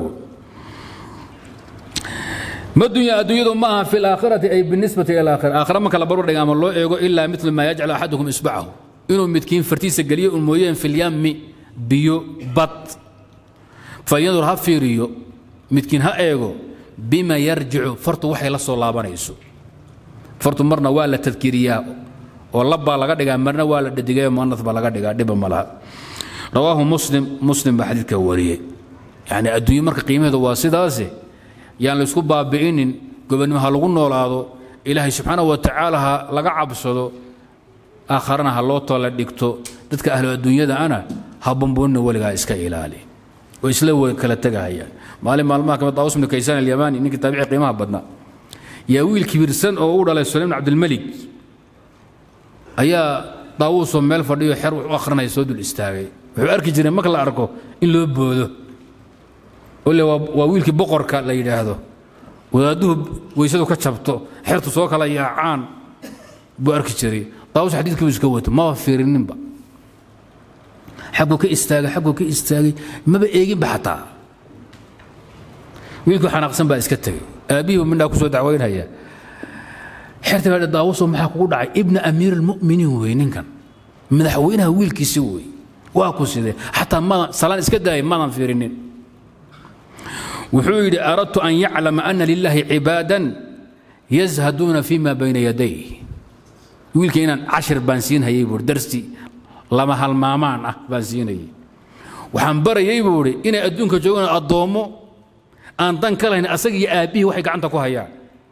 ما الدنيا الدنيا معها في الآخرة أي بالنسبة إلى الآخرة آخرة ما كلا برد أما الله يقول إلا مثل ما يجعل أحدكم إصبعه إنه متكين فرتيس قليل المويين في اليم بيو بط فينظر ها في ريو متكين ها إيغو بما يرجع فرط وحي لصو الله بنيسو فرط مرنا والا تذكيريا واللبا لغا دغا مرنا والا ددغا مؤنث با لغا دغا دبا ملها رواه مسلم مسلم بحديث كوريه يعني الدنيا مركه قيمته واسداسه yaan laysku baabi'inin gobonnimo ha lagu noolaado ilaahay subxaana wa tacaala ha laga cabsado aakharana ha loo toola dhigto dadka ahlu adduunyada ana ha bamboonina weligaa iska ilaali oo isla kala tegahayaan maalin maalmaha kamid daawus bnu kaysaan alyamaani ninkii taabici qiimaha badnaa yaa wiil kibirsan oo u dhalay sulaym bn cabdilmalik ayaa daawuusoo meel fadhiyo xer wax u akhrinaya soo dul istaagay wuxuu arki jiray marka la arko in loo boodo ole waa wiilkii boqorka la yidhaahdo wadaadduhu weysadu ka jabto xertu soo kala yaacaan buu arki jiray daawus xadiidkii buu iska wato maba fiirininba xagguu ka istaagay xagguu ka istaagay maba eeginba xataa wiilkii xanaaqsan baa iska tegey aabbihii buu midhaa ku soo dacwaynaya xerta baa daawuso maxaa kugu dhacay ibna amiir almu'miniin wey ninkan madaxweynaha wiilkiisi wey waa ku sidee xataa madan salaan iska daayay madan fiirinin wuxuu yidhi aradtu an yaclama ana lilaahi cibaadan yazhaduuna fima bayna yaday wiilka inaan cashir baan siinhayay buui darsi lama halmaamaan ah baan siinayay waxaan barayay buu idhi inay adduunka joogaan addoommo aan dan ka lahayn asaga iyo aabbihii waxay gacanta ku hayaan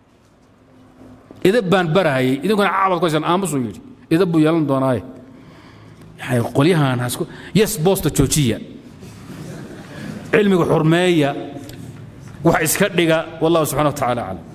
idab baan barahayay idinkuna caabad ku haysaan aamusuu yidhi idab buu yeelan doonaaye qolyahan hasku yes boosta joojiya cilmiga xurmeeya wax iska dhiga wallahu subxana wa tacaala aclam